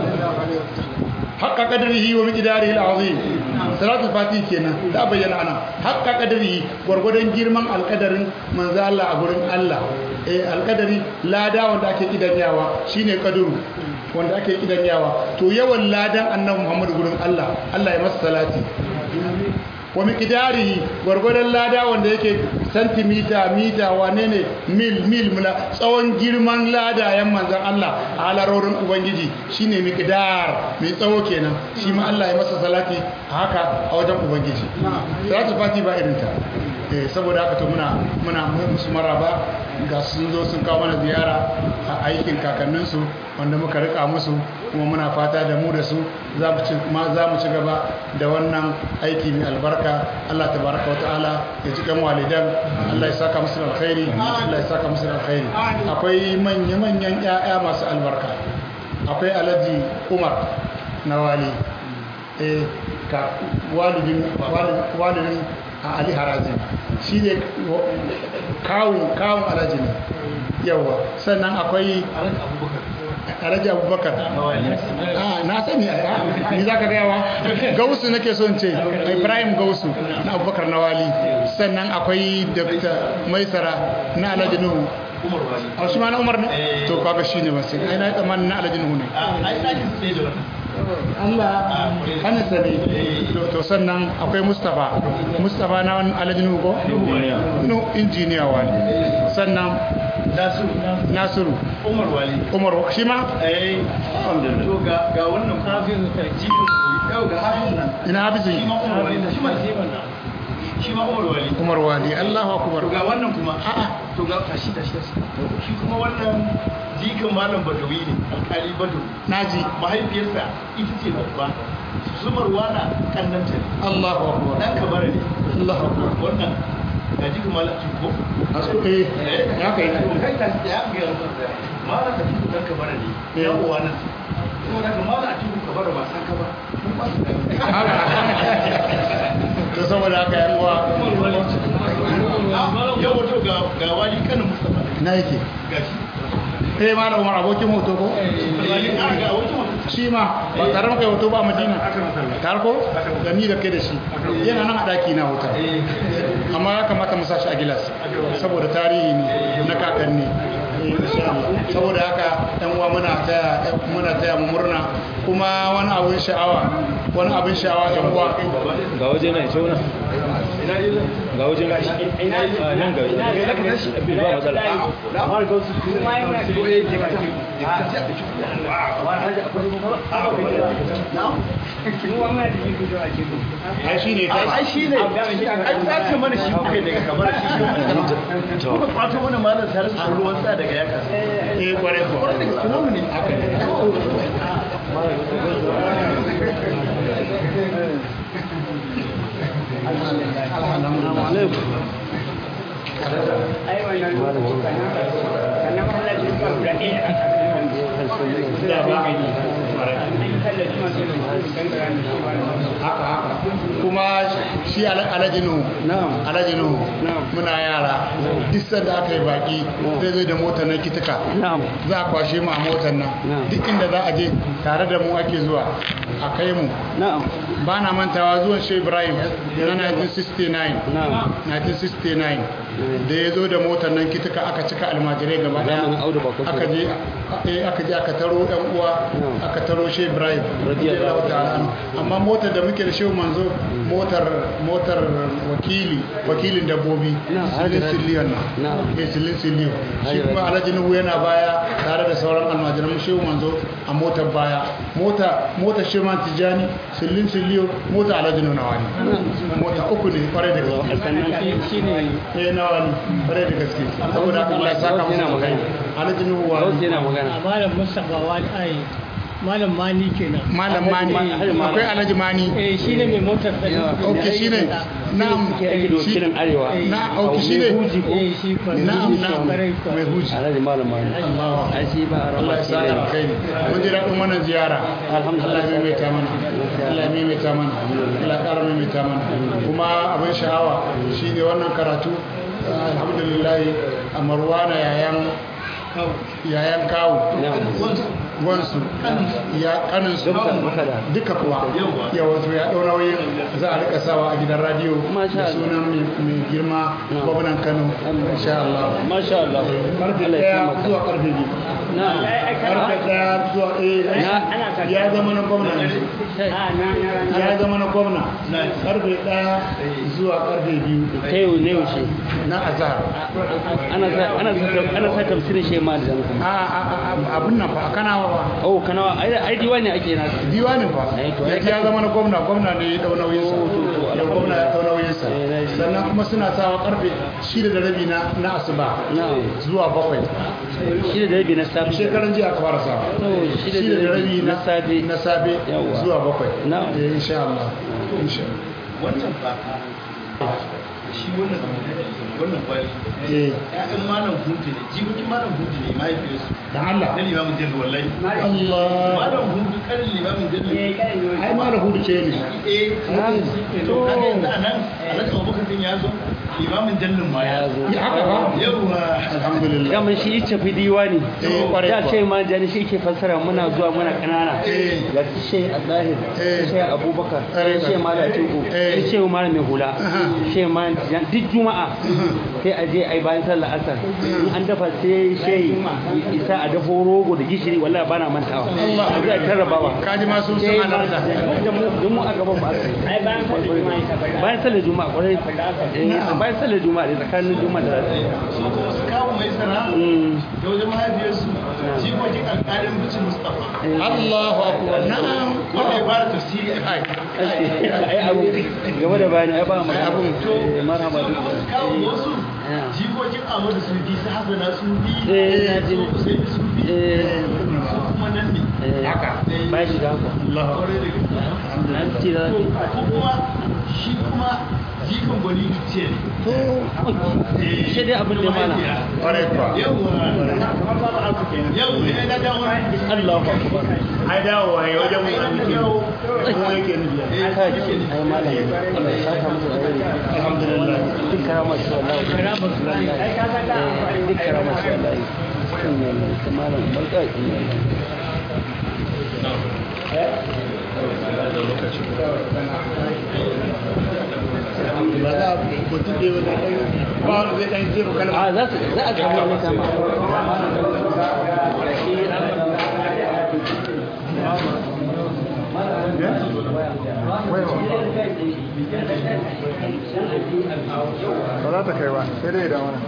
haƙa ƙadarihi wa miƙidari al'azim salatul fati kenan da bayyana ana haƙa ƙadarihi gwargwadon girman alƙadarin manzo Allah a gurin Allah eh alƙadari lada wanda ake kidanyawa shine ƙaduru wanda ake kidanyawa to yawan ladan annabi Muhammad gurin Allah Allah ya masa salati wa miqdarihi gwargwadon lada wanda yake santimita mita wane ne mil mil mula tsawon girman lada yan manzan Allah a halarorin ubangiji shine miqdar mai tsawo kenan shi ma Allah ya masa salati a haka a wajen ubangiji salatu fati ba irin ta eh saboda haka to muna muna musu maraba ga sun zo sun kawo mana ziyara a aikin kakanninsu wanda muka rika musu kuma muna fata da mu da su za mu ci gaba da wannan aiki mai albarka Allah tabaraka wa ta'ala ya ji kan walidan Allah ya saka musu alkhairi Allah ya saka musu alkhairi akwai manya manyan ƴaƴa masu albarka akwai Alhaji Umar na wali eh ka walidin walidin a Ali Harazin shi ne kawun kawun Alhaji ne yawa sannan akwai alhaji abubakar na sani ni za ka gayawa gausu nake son ce ibrahim gausu na abubakar na wali sannan akwai dr maisara na alhaji nuhu a shi ma na umar ne to kaga shi ne wasu ai na yi tsammanin na alhaji nuhu ne Allah hannunsa ne to sannan akwai mustapha mustapha na wani alhaji nuhu ko? no injiniya wani sannan nasiru umar wali umar shi ma? eh to ga ga wannan hafizu jikin yau ga hafizu nan ina hafizu shi ma umar wali shi ma shi ma umar wali umar wali allahu akbar to ga wannan kuma a'a to ga tashi tashi shi kuma wannan jikin malam badawi ne alkali badawi naji mahaifiyarsa ita ce babba zumar wana kannanta ne allahu akbar dan kabara ne allahu akbar wannan ga jikin malam ko asu eh ya kai kai ta ya ga malam da jikin dan kabara ne ya uwa nan ko daga malam a cikin kabara ba san ka ba to saboda haka yan uwa yau wato ga ga wani kanin mustafa na yake gashi eh malam umar abokin hoto ko ga wato shi ma ba tare maka hoto ba a madina tare ko da ni da kai da shi yana nan a daki na hoto amma ya kamata mu sa shi a gilas saboda tarihi ne na kakanni Eh, insha Allah. saboda haka yan uwa muna taya muna taya mu murna kuma wani abin sha'awa wani abin sha'awa yan uwa ga waje na ce wuna ga waje na a nan ga waje ba matsala ai shine kai ai shi ne ai kwace mana shi kuka daga kamar shi shi kuma kwace mana malam salisu da ruwan sa daga yaka eh kware ko tunamu ne haka ne da ba haka haka kuma shi al- alhaji nuhu alhaji nuhu muna yara duk sanda aka yi baki zai zai da motar na kitika za a kwashe mu a motar nan duk inda za a je tare da mu ake zuwa a kai mu ba na mantawa zuwan shi ibrahim na 1969 1969 da ya zo da motar nan kitika aka cika almajirai gaba daya Zamanin Audu Bako aka je eh, aka je aka taro yan uwa aka taro shi ibrahim radiyallahu ta'ala anhu. amma motar da muke da shi manzo motar motar wakili wakilin dabbobi Na, silin Alhaji- siliyon na Na. eh silin siliyon shi Alhaji kuma Rabi. alhaji nuhu yana baya tare da sauran almajiran shehu manzo a motar baya mota motar shehu tijani silin siliyon mota alhaji nuhu nawa ne mota uku ne kwarai da gaske sannan shi shi ne eh nawa ne kwarai da gaske saboda haka Allah ya saka Gauss yana musu magana. alhaji nuhu wa Gauss yana magana malam mustapha wani ai malam mani kenan malam mani Alhaji Mani. akwai alhaji mani eh shi ne mai motar da ok shine na'am ke ake da wakilin arewa na ok shine eh shi kwa na'am na'am kwarai kwa mai huji alhaji malam mani Allah ai shi ba a Allah raba ya shi sa ne alkhairi mun ji daɗin wannan ziyara Alhamdulillah. Allah ya maimaita mana Allah ya maimaita mana Allah ya ƙara maimaita mana kuma abin sha'awa shine wannan karatu alhamdulillah a marwana yayan yayan kawo wansu ya kaninsu Dukkan makada. duka kuwa yawa to ya ɗau nauyin za a rika sawa a gidan radiyo Masha da Allah. sunan mai mai girma gwamnan kano insha Allah masha Allah karfe Allah ya daya taimaka zuwa karfe biyu na karfe daya zuwa eh ya zama na gwamna yanzu. ya zama na gwamna karfe daya zuwa karfe biyu ta yau ne yaushe na azhar ana sa ana sa ana sa tafsirin shi ma da zan a a- a- abin nan fa kana wa oh kana ai ai diwani ake na diwanin fa Eh, to ai yanzu ya zama na gwamna gwamna ne ya dau nauyin sa Oh, to, to, da gwamna ya dau nauyin sa Eh, na ji. sannan kuma suna sawa karfe shida da rabi na na asuba na zuwa bakwai shi da rabi na safi shekaran jiya aka fara sawa to shi da shida da rabi na safi na safe Yawwa. zuwa bakwai Na'am. eh insha Allah insha wancan fa shi wannan wannan kwali eh ƴaƴan malam hudu ne jikokin malam hudu ne mahaifiyarsu dan Allah na limamin jallu wallahi Allah malam hudu kanin limamin jallu ai ma da hudu ce ne eh to kaga yanzu a nan alhaji abubakar din ya zo limamin jallun ma ya zo ya haka ba yawwa alhamdulillah gaman shi ita fi diwani Eh, kwarai da kuwa. ce ma jani shi ke fassara muna zuwa muna kanana Eh. ga shi Allahir Eh. shi Abubakar Kwarai shi kuwa. Malam Tuku Eh. shi Malam Mai Hula Aha. shi ma duk juma'a sai a je ai bayan sallar asar in an dafa sai shi isa a dafo rogo da gishiri wallahi bana mantawa Allah. a zai tarrabawa kaji ma sun sun halarta da mu da mu a gaban ba ai bayan sallar juma'a ta bada bayan sallar juma'a kwarai Eh, bayan sallar juma'a da tsakanin juma'a da su kuma su kawo mai sana Mm. da wajen mahaifiyarsu jikokin alƙalin bici mustapha Allahu akbar na'am wanda ya fara tafsiri a kai ai abu game da bayani ai ba mu Ai, abun. Eh, marhaba su duk kuma su kawo wasu Yeah. jikokin amadu su bi su hasana su bi Eh, na ji. su Usaini su bi Eh, su kuma nan ne eh, haka ba shi da haka Allahu akbar kwarai da gaske an ci da to ko kuma shi kuma jikan gwani ce ne shi dai abin da mana kwarai kuwa yawwa kamar babu abu kenan yawwa ya na dawo Allahu akbar ai dawo ai wajen mu an muke mu yake nufi kai ai malam Allah ya saka musu da rai alhamdulillah duk karama shi wallahi karama su ai ka san da Eh, duk karama shi wallahi kan ne malam barka alhamdulillah ba za a mutum ɗaya wanda ɗan ba wanda zai ɗan jefa kalma a za su za a samu wani kama ba za ta kai ba sai dai da wani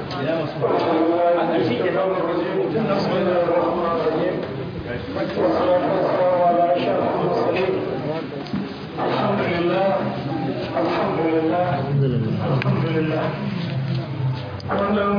الحمد لله الحمد لله الحمد لله الحمد لله